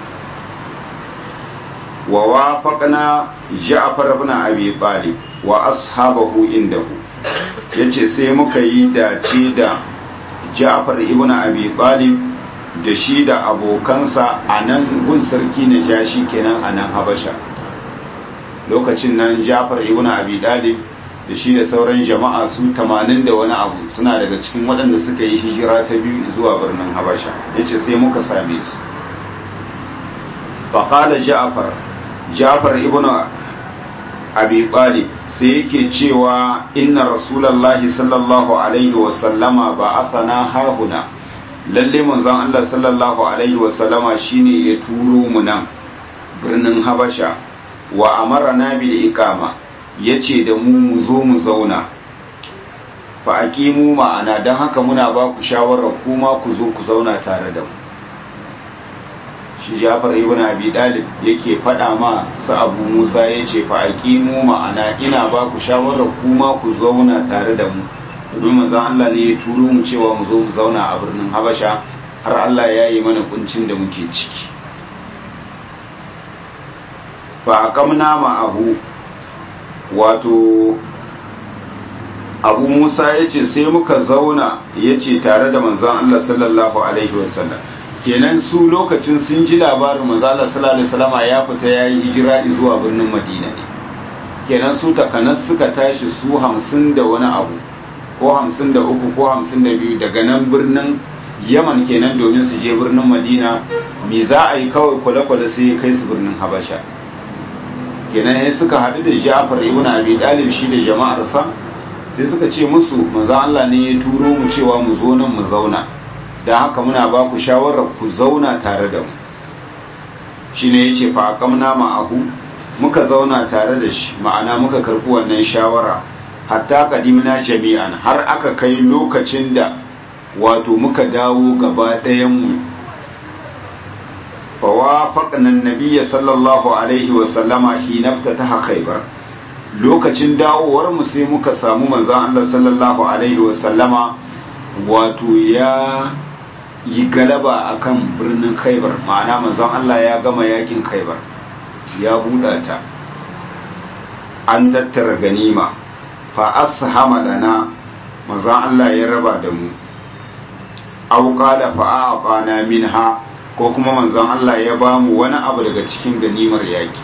wa wafaqna ja'far ibn abi talib wa ashabahu indahu yace sai muka yi dace da ja'far ibn abi talib da shi da abokansa a nan gun sarki na jashi kenan a nan habasha lokacin nan ja'far ibn abi talib da shi da sauran jama'a su tamanin da wani abu suna daga cikin waɗanda suka yi hijira ta biyu zuwa birnin habasha ya ce sai muka same su faƙala ja'afar ja'afar ibn abi talib sai yake cewa inna rasulallahi sallallahu alaihi wasallama ba athana hahuna lalle manzon Allah sallallahu alaihi wasallama shine ya turo mu nan birnin habasha wa amarna bil iqama ya ce da mu mu zo mu zauna fa mu ma'ana don haka muna ba ku shawarar kuma ku zo ku zauna tare da mu shi jafar ibn abi dalib yake faɗa ma su abu musa ya ce fa mu ma'ana ina ba ku shawarar kuma ku zauna tare da mu domin manzon Allah ne ya turo mu cewa mu zo mu zauna a birnin habasha har Allah ya yi mana kuncin da muke ciki fa aqamna ma'ahu wato abu musa ya ce sai muka zauna ya ce tare da manzan Allah sallallahu alaihi wasallam kenan su lokacin sun ji labarin manzan Allah sallallahu alaihi wasallama ya fita ya yi hijira zuwa birnin madina ne kenan su takanas suka tashi su hamsin da wani abu ko hamsin da uku ko hamsin da biyu daga nan birnin yaman kenan domin su je birnin madina me za a yi kawai kwale-kwale sai ya kai su birnin habasha kenan ya suka haɗu da Ja'far ibn Abi Talib shi da jama'arsa sai suka ce musu manzo Allah ne ya turo mu cewa mu zo nan mu zauna dan haka muna ba ku shawarar ku zauna tare da mu shine yace fa aqamna ma'ahu muka zauna tare da shi ma'ana muka karbi wannan shawara hatta qadimna jami'an har aka kai lokacin da wato muka dawo gaba ɗayan mu فوافقنا النبي صلى الله عليه وسلم حين افتتح خيبر lokacin dawowar mu sai muka samu manzon Allah sallallahu alaihi wasallama wato ya yi galaba akan birnin Khaibar ma'ana manzon Allah ya gama yakin Khaibar ya buɗa ta an tattara ganima fa ashama lana manzon Allah ya raba da mu aw qala fa a'tana minha ko kuma manzon Allah ya ba mu wani abu daga cikin ganimar yaki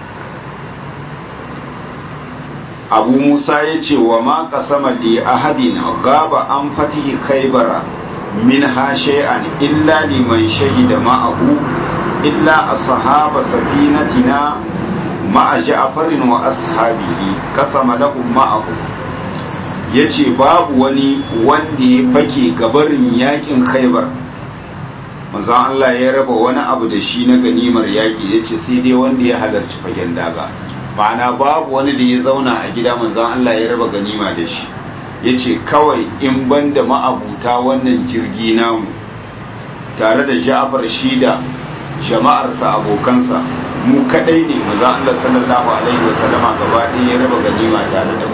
abu musa ya ce wa ma kasama li ahadin gaba an fatihi khaybara min ha shay'an illa liman shahida ma'ahu illa ashaba safinatina ma'a ja'farin wa ashabihi kasama lahum ma'ahu yace babu wani wanda ya fake gabarin yakin khaybar manzo Allah ya raba wani abu da shi na ganimar yaki yace sai dai wanda ya halarci fagen daga ma'ana babu wani da ya zauna a gida manzan Allah ya raba ganima da shi ya ce kawai in ban da ma'abuta wannan jirgi namu tare da ja'afar shi da jama'arsa abokansa mu kadai ne manzan Allah sallallahu alaihi wa sallama gaba ɗaya ya raba ganima tare da mu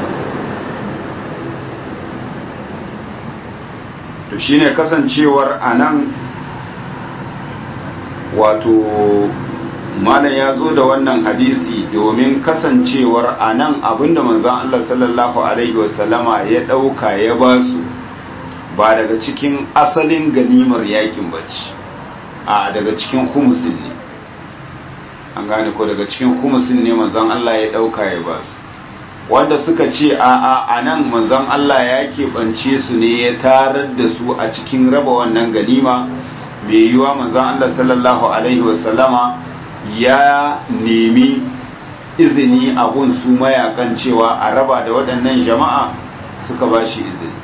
to shine kasancewar anan wato malam ya zo da wannan hadisi domin kasancewar a nan abinda manzan Allah sallallahu Alaihi wasallama ya ɗauka ya ba su ba daga cikin asalin ganimar yakin bacci a daga cikin humusin ne an gane ko daga cikin humusin ne manzan Allah ya ɗauka ya ba su wanda suka ce a a a nan manzan Allah ya keɓance su ne ya tarar da su a cikin raba wannan ganima mai yiwa manzan Allah sallallahu Alaihi wasallama ya nemi izini a gun su mayakan cewa a raba da waɗannan jama'a suka ba shi izini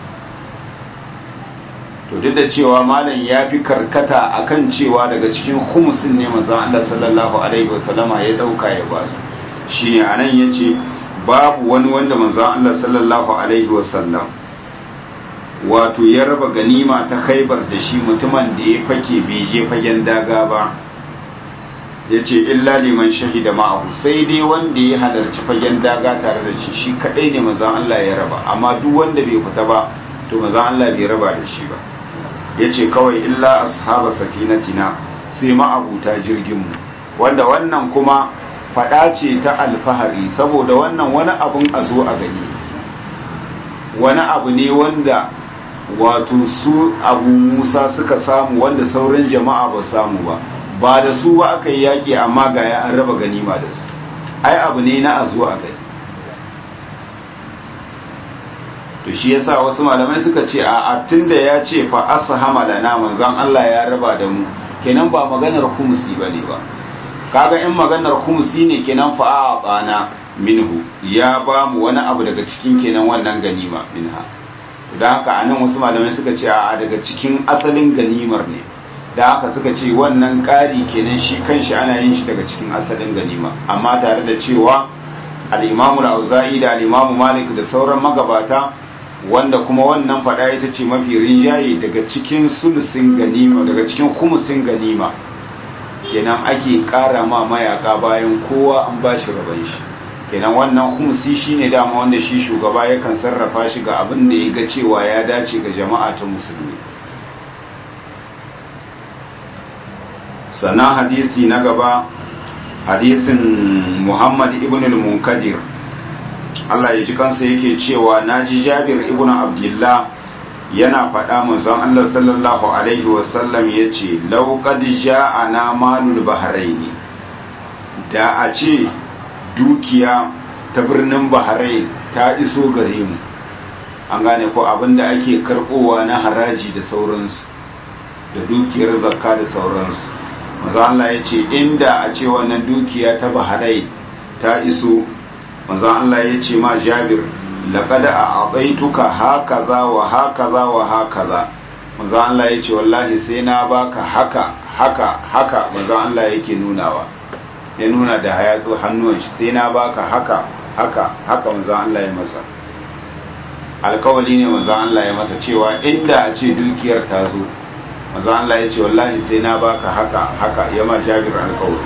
to duk da cewa malam ya fi karkata akan cewa daga cikin humusin ne manzan Allah sallallahu alaihi wasallama ya ɗauka ya ba su shine anan yace babu wani wanda manzan Allah sallallahu alaihi wasallam wato ya raba ganima ta khaibar da shi mutumin da ya fake bai je fagen daga ba ya ce illa liman shahida ma'ahu sai dai wanda ya halarci fagen daga tare da shi shi kadai ne manzan Allah ya raba amma duk wanda bai fita ba to manzan Allah bai raba da shi ba ya ce kawai illa ashaba safinatina sai ma'abuta jirginmu wanda wannan kuma fada ce ta alfahari saboda wannan wani abun a zo a gani wani abu ne wanda wato su abu musa suka samu wanda sauran jama'a ba samu ba ba da su ba aka yi yaƙi amma ga ya an raba ganima da su ai abu ne na a zo a gani to shi yasa wasu malamai suka ce a tunda ya ce fa ashama lana manzon Allah ya raba da mu kenan ba maganar kumusi bane ba kaga in maganar kumusi ne kenan fa a'ana minhu ya ba mu wani abu daga cikin kenan wannan ganima minha da haka anan wasu malamai suka ce a daga cikin asalin ganimar ne da haka suka ce wannan ƙari kenan shi kanshi ana yin shi daga cikin asalin ganima amma tare da cewa al-imamu al-auza'i da al-imamu malik da sauran magabata wanda kuma wannan fada ita ce mafi rinjaye daga cikin sulusin ganima daga cikin kumusin ganima kenan ake ƙara ma mayaka bayan kowa an ba shi raban shi kenan wannan kumusi shine dama wanda shi shugaba yakan sarrafa shi ga abin da ya ga cewa ya dace ga jama'a ta musulmi sannan hadisi na gaba hadisin muhammad ibn al-munkadir Allah ya ji kansa yake cewa naji jabir ibn abdullah yana faɗa manzon Allah sallallahu alaihi wasallam ya ce lauƙad ja'ana malul bahraini da a ce dukiya ta birnin bahrain ta iso gare mu an gane ko abinda ake karɓowa na haraji da sauransu da dukiyar zakka da sauransu maza Allah ya ce inda a ce wannan dukiya ta bahrain ta iso maza Allah ya ce ma jabir laqad a'taituka hakaza wa hakaza wa hakaza manzo Allah yace wallahi sai na baka haka haka haka manzo Allah yake nunawa ya nuna da hayatsu hannun shi sai na baka haka haka haka manzo Allah ya masa alkawali ne manzo Allah ya masa cewa inda a ce dukiyar ta zo manzo Allah yace wallahi sai na baka haka haka ya ma Jabir alkawali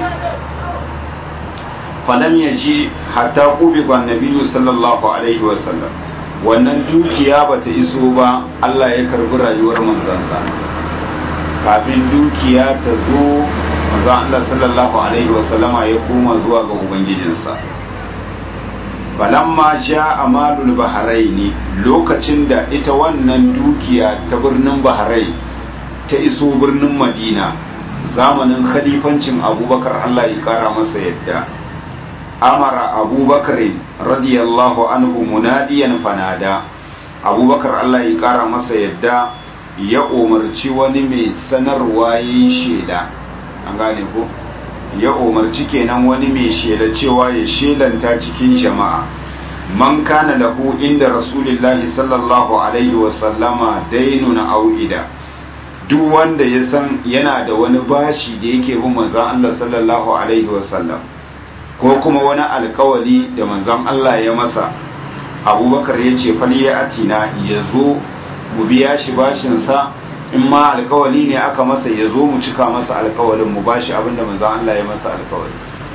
falam ya ji hatta ƙubiban nabiyu sallallahu alaihi wasallam wannan dukiya ba ta iso ba Allah ya karbi rayuwar manzansa kafin dukiya ta zo manzan Allah sallallahu alaihi wasallama ya koma zuwa ga ubangijinsa falamma ja amalul bahraini lokacin da ita wannan dukiya ta birnin bahrain ta iso birnin madina zamanin khalifancin abubakar allah ya kara masa yadda amara abubakar radiyallahu anhu munadiyan fanada abubakar allah ya kara masa yadda ya umarci wani mai sanarwa yin shela an gane ko ya umarci kenan wani mai shela cewa ya shelanta cikin jama'a man kana lahu inda rasulillahi sallallahu alaihi wasallama dainun au'ida duk wanda ya san yana da wani bashi da yake bin manzon Allah sallallahu alaihi wasallam ko kuma wani alkawali da manzon Allah ya masa abubakar ya ce faliya atina ya zo mu biya shi bashinsa in ma alkawali ne aka masa ya zo mu cika masa alkawalin mu bashi abinda manzon Allah ya masa alkawali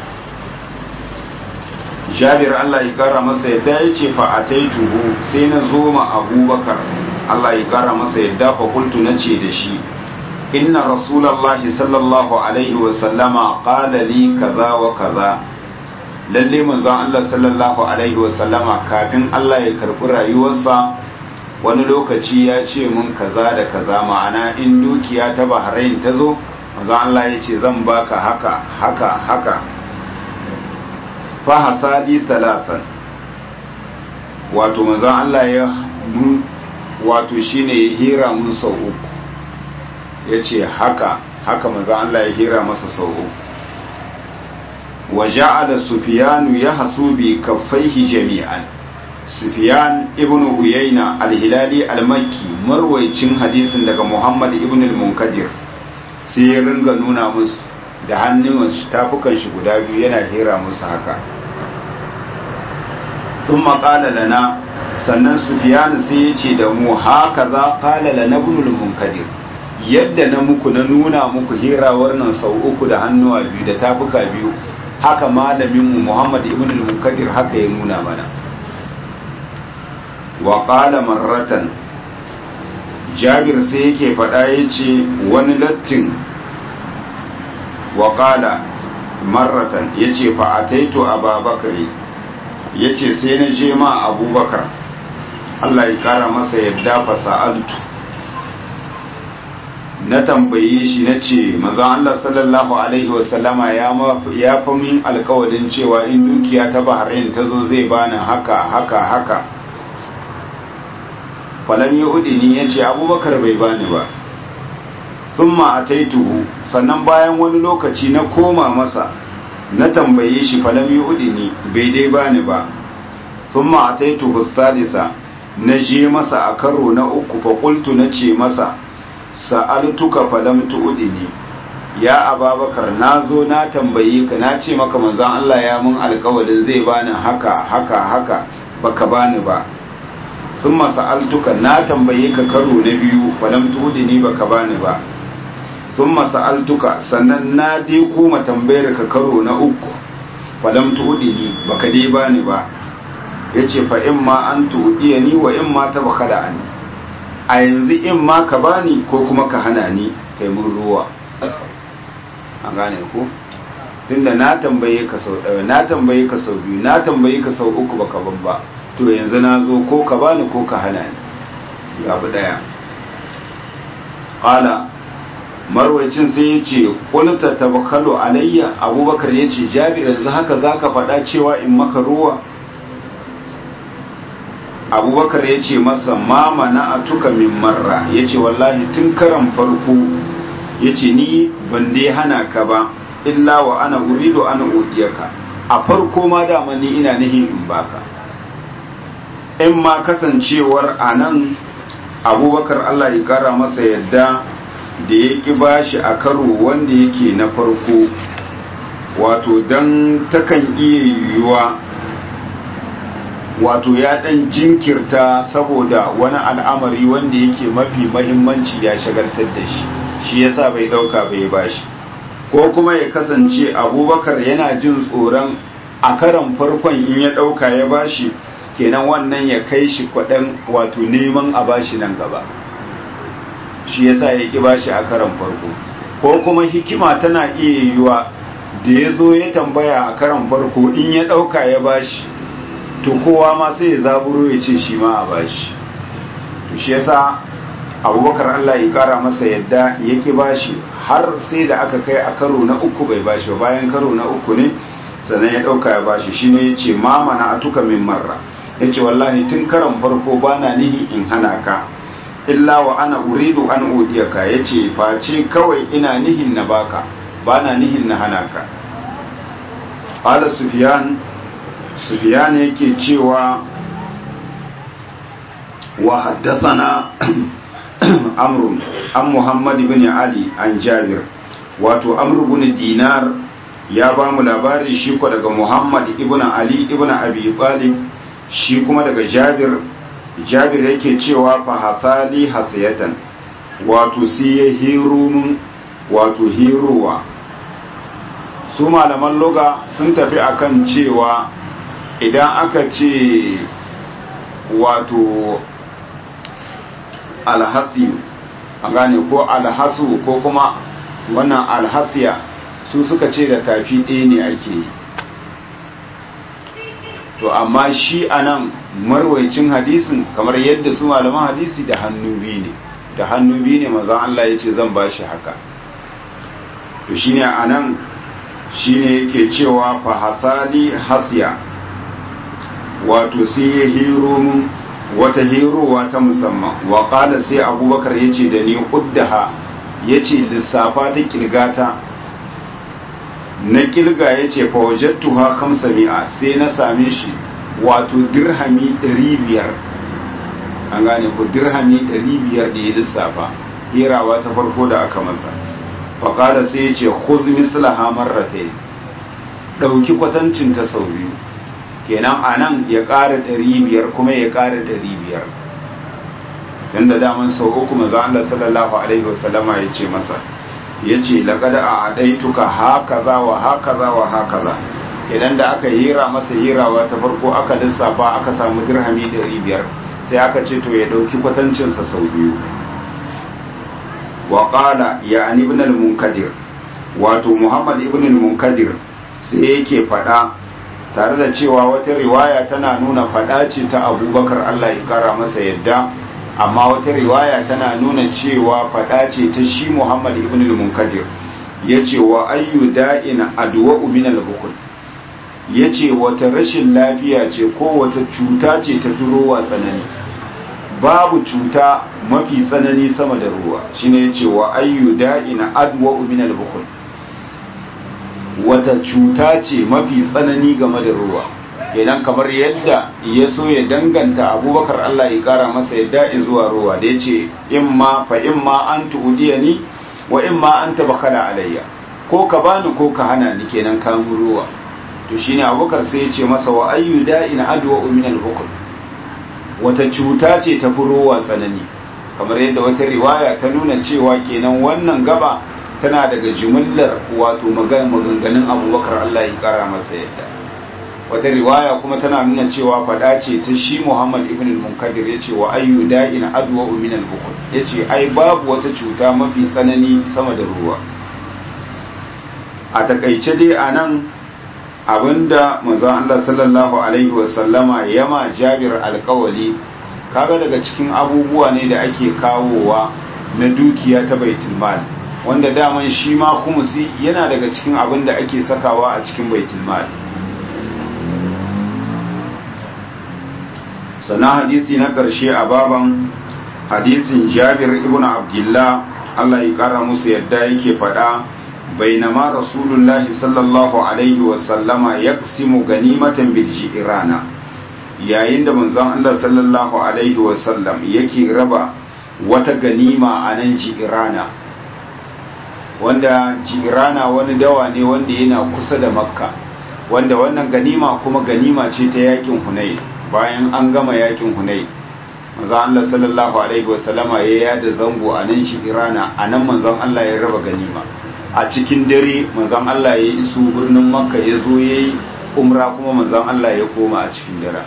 jabir Allah ya kara masa yadda ya ce fa ataituhu sai na zo ma abubakar Allah ya kara masa yadda fa kultu na ce da shi inna rasulallahi sallallahu alaihi wa sallama qala li kaza wa kaza lalle manzon Allah sallallahu alaihi wa sallama kafin Allah ya karbi rayuwarsa wani lokaci ya ce mun kaza da kaza ma'ana in dukiya ta Bahrain ta zo manzon Allah ya ce zan baka haka haka haka fa hasali salasan wato manzon Allah ya mun wato shine ya hira mun sau uku ya ce haka haka manzon Allah ya hira masa sau uku wa ja'ala sufyanu yahsu bi kaffaihi jami'an sufyan ibn uyayna al-hilali al-makki marwaycin hadisin daga muhammad ibn al-munkadir sai ya ringa nuna musu da hannun tafukan shi guda biyu yana hira musu haka sun maƙala lana sannan sufyan sai ya ce da mu haka za ƙala lana ibn al-munkadir yadda na muku na nuna muku hirawar nan sau uku da hannuwa biyu da tafuka biyu haka malaminmu Muhammad ibn al-Munkadir haka ya nuna mana wa qala marratan Jabir sai yake faɗa yace wani lattin wa qala marratan yace fa ataitu Abubakar yace sai na je ma Abubakar Allah ya kara masa yadda fa sa'altu na tambaye shi na ce maza Allah sallallahu Alaihi wasallama ya fi min alkawarin cewa in dukiya ta Bahrain ta zo zai bani haka haka haka falam ya udini ya ce abubakar bai bani ba sun a taituhu sannan bayan wani lokaci na koma masa na tambaye shi falam ya udini bai dai bani ba sun a taituhu salisa na je masa a karo na uku fakultu na ce masa sa'altuka falam tu'dini ya ababakar na zo na tambaye ka na ce maka manzon Allah ya mun alƙawarin zai bani haka haka haka baka bani ba summa sa'altuka na tambaye ka karo na biyu falam tu'dini baka bani ba summa sa'altuka sannan na dai koma tambayar ka karo na uku falam tu'dini baka dai bani ba yace fa imma an tu'diyani wa imma tabakhala anni a yanzu in ma ka bani ko kuma ka hana ni kai mun ruwa an gane ku tunda na tambaye ka sau ɗaya na tambaye ka sau biyu na tambaye ka sau uku baka ban ba to yanzu na zo ko ka bani ko ka hana ni zabi ɗaya ƙala marwacin sai ya ce ƙulta tabakalu alayya abubakar ya ce jabi yanzu haka za ka faɗa cewa in maka ruwa abubakar ya ce masa mama na atuka min marra ya ce wallahi tun karan farko ya ce ni ban dai hana ka ba illa wa ana urido ana udiyaka a farko ma dama ni ina nihin in baka in ma kasancewar a nan abubakar allah ya kara masa yadda da ya ƙi bashi a karo wanda yake na farko wato don takan iya yiwuwa wato ya dan jinkirta saboda wani al'amari wanda yake mafi mahimmanci ya shagaltar da shi shi yasa bai dauka bai bashi ko kuma ya kasance abubakar yana jin tsoron a karan farkon in ya dauka ya bashi kenan wannan ya kai shi kwaɗan wato neman a bashi nan gaba shi yasa ya ki bashi a karan farko ko kuma hikima tana iya yiwuwa da ya zo ya tambaya a karan farko in ya dauka ya bashi to kowa ma sai ya zaburo ya ce shi ma a bashi to shi yasa abubakar Allah ya kara masa yadda yake bashi har sai da aka kai a karo na uku bai bashi bayan karo na uku ne sannan ya dauka ya bashi shine ya ce ma mana atuka min marra ya ce wallahi tun karon farko bana nihi in hana ka illa wa ana uridu an udiyaka ya ce face kawai ina nihin na baka bana nihin na hana ka ala sufiyan sufiyan yake cewa wa haddathana amru an muhammad ibn ali an jabir wato amru ibn dinar ya ba mu labari shi ko daga muhammad ibn ali ibn abi talib shi kuma daga jabir jabir yake cewa fa hasali hasiyatan wato sai ya hiro mun wato hirowa su malaman loga sun tafi akan cewa idan aka ce wato alhasi a gane ko alhasu ko kuma wannan alhasiya su suka ce da tafi ɗaya ne ake yi to amma shi a nan marwaicin hadisin kamar yadda su malaman hadisi da hannu biyu ne da hannu biyu ne mazan Allah ya ce zan ba shi haka to shi ne a nan shi ne yake cewa fahasali hasiya wato sai ya hiro mun wata hirowa ta musamman wa sai abubakar ya ce da ni uddaha ya ce lissafa ta kirgata na kilga ya ce fawajattuha kamsa mi'a sai na same shi wato dirhami 500 an gane ku dirhami 500 da ya lissafa hirawa ta farko da aka masa faƙada sai ya ce khuz mislaha marratayn ɗauki kwatancin ta sau biyu kenan a nan ya ƙara 500 kuma ya ƙara 500 yanda daman sau uku maza Allah sallallahu alaihi wasallama ya ce masa ya ce laƙada a aɗaituka haka za wa haka za wa haka za idan da aka hira masa hirawa ta farko aka lissafa aka samu dirhami ɗari biyar sai aka ce to ya ɗauki kwatancinsa sau biyu wa ƙala ya an ibn al-munkadir wato muhammad ibn al-munkadir sai yake faɗa tare da cewa wata riwaya tana nuna faɗa ce ta abubakar allah ya kara masa yadda amma wata riwaya tana nuna cewa faɗa ce ta shi Muhammad ibn al-Munkadir yace wa ayyu da'in adwa min al-bukhl yace wata rashin lafiya ce ko wata cuta ce ta durowa tsanani babu cuta mafi tsanani sama da ruwa shine yace wa ayyu da'in adwa min al-bukhl wata cuta ce mafi tsanani game da ruwa kenan kamar yadda ya so ya danganta abubakar Allah ya kara masa yadda zuwa ruwa da ya ce imma fa imma an tuhudiya ni wa imma an tabakala alayya ko ka bani ko ka hana ni kenan kamun ruwa to shine abubakar sai ya ce masa wa ayyu da'in adwa min al-hukm wata cuta ce ta fi ruwa tsanani kamar yadda wata riwaya ta nuna cewa kenan wannan gaba tana daga jimillar wato maganganun abubakar Allah ya kara masa yadda wata riwaya kuma tana nuna cewa fada ce ta shi Muhammad ibn al-Munkadir yace wa ayyu da'in adwa min al-bukhl yace ai babu wata cuta mafi tsanani sama da ruwa a takaice dai anan abinda manzon Allah sallallahu alaihi wa sallama yama Jabir alƙawali kaga daga cikin abubuwa ne da ake kawowa na dukiya ta baitul mal wanda daman shi ma kumusi yana daga cikin abin da ake sakawa a cikin baitul mal sannan hadisi na ƙarshe a baban hadisin jabir ibn abdullah Allah ya ƙara musu yadda yake faɗa bainama rasulullah sallallahu alaihi wasallama ya simu ganimatan biljirana yayin da manzon Allah sallallahu alaihi wasallam yake raba wata ganima a nan jirana wanda jirana wani dawa ne wanda yana kusa da makka wanda wannan ganima kuma ganima ce ta yakin hunai bayan an gama yakin hunai manzon Allah sallallahu alaihi wasallama ya yada zango a nan jirana a nan manzon Allah ya raba ganima a cikin dare manzon Allah ya iso birnin makka ya zo ya yi umra kuma manzon Allah ya koma a cikin dare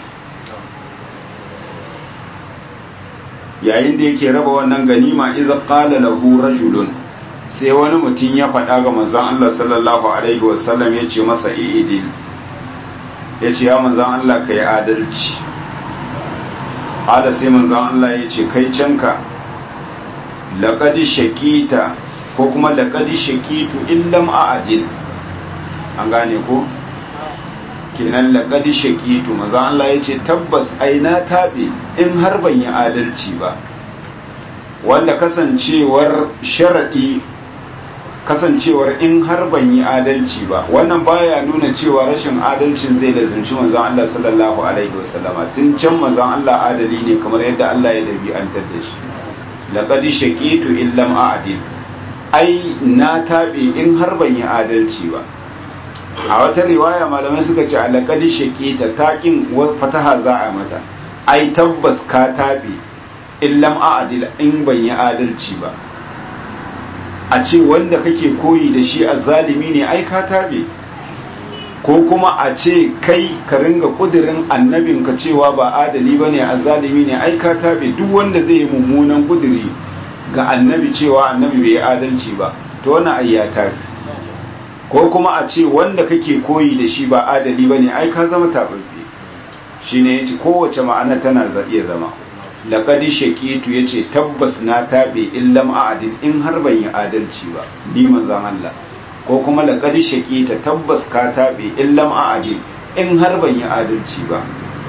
yayin da yake raba wannan ganima idza qala lahu rajulun sai wani mutum ya faɗa ga manzon Allah sallallahu alaihi wasallam ya ce masa idil ya ce ya manzan Allah ka yi adalci ada sai manzan Allah ya ce kai canka laƙadi shakita ko kuma laƙadi shakitu illam a adil an gane ko kenan laƙadi shakitu manzan Allah ya ce tabbas aina taɓe in har ban yi adalci ba wanda kasancewar sharaɗi kasancewar in har ban yi adalci ba wannan baya nuna cewa rashin adalcin zai lazimci manzon Allah sallallahu alaihi wasallama tun can manzon Allah adali ne kamar yadda Allah ya dabi'antar da shi laqad shaqitu illam a'dil ai na tabe in har ban yi adalci ba a wata riwaya malamai suka ce laqad shaqita taqin fataha za a mata ai tabbas ka tabe illam a'dil in ban yi adalci ba a ce wanda kake koyi da shi a zalimi ne ai ka tabe ko kuma a ce kai ka ringa kudirin annabinka cewa ba adali bane a zalimi ne ai ka tabe duk wanda zai yi mummunan kudiri ga annabi cewa annabi bai adalci ba to wannan ai ya tabe ko kuma a ce wanda kake koyi da shi ba adali bane ai ka zama tababbe shine yace kowace ma'ana tana iya zama laƙadi shaƙitu ya ce tabbas na taɓe illam a'adin in har ban yi adalci ba ni manzan Allah ko kuma laƙadi shaƙita tabbas ka taɓe illam a'adin in har ban yi adalci ba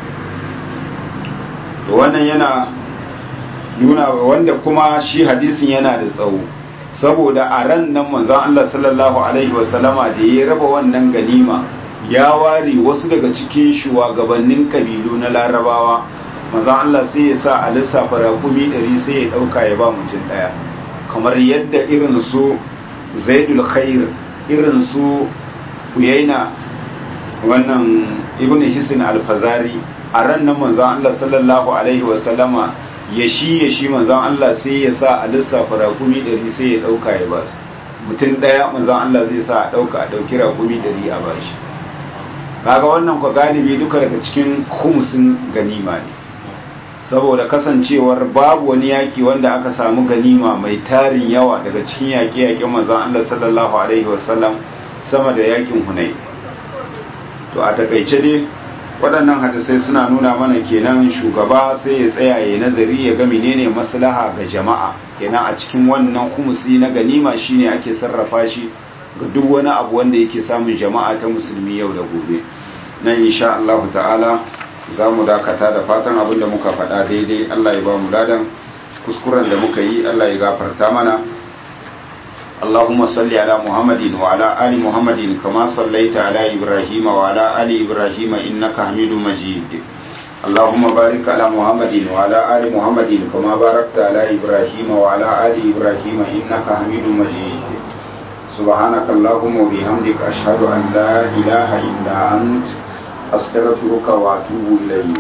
to wannan yana nuna wanda kuma shi hadisin yana da tsawo saboda a ran nan manzan Allah sallallahu alaihi wasallama da ya raba wannan ganima ya ware wasu daga cikin shugabannin kabilu na larabawa manzan Allah sai ya sa a lissafa raƙumi ɗari sai ya ɗauka ya ba mutum ɗaya kamar yadda irin su zaidul khair irin su uyaina wannan ibn hisin alfazari a ran nan manzan Allah sallallahu alaihi wasallama ya shi ya shi manzan Allah sai ya sa a lissafa raƙumi ɗari sai ya ɗauka ya ba su mutum ɗaya manzan Allah zai sa a ɗauka a ɗauki raƙumi ɗari a ba shi kaga wannan kwa galibi duka daga cikin khumsin ganima ne saboda kasancewar babu wani yaki wanda aka samu ganima mai tarin yawa daga cikin yaƙe-yaƙen manzon Allah sallallahu alaihi wasallam sama da yakin Hunay to a takaice dai waɗannan hadisai suna nuna mana kenan shugaba sai ya tsaya ya nazari ya ga menene maslaha ga jama'a kenan a cikin wannan kumusi na ganima shine ake sarrafa shi ga duk wani abu wanda yake samun jama'a ta musulmi yau da gobe nan insha Allah ta'ala za mu dakata da fatan abin da muka faɗa daidai Allah ya ba mu ladan kuskuren da muka yi Allah ya gafarta mana Allahumma salli ala Muhammadin wa ala ali Muhammadin kama sallaita ala Ibrahim wa ala ali Ibrahim innaka Hamidum Majid Allahumma barik ala Muhammadin wa ala ali Muhammadin kama barakta ala Ibrahim wa ala ali Ibrahim innaka Hamidum Majid سبحانك اللهم وبحمدك أشهد أن لا إله إلا أنت أستغفرك وأتوب إليك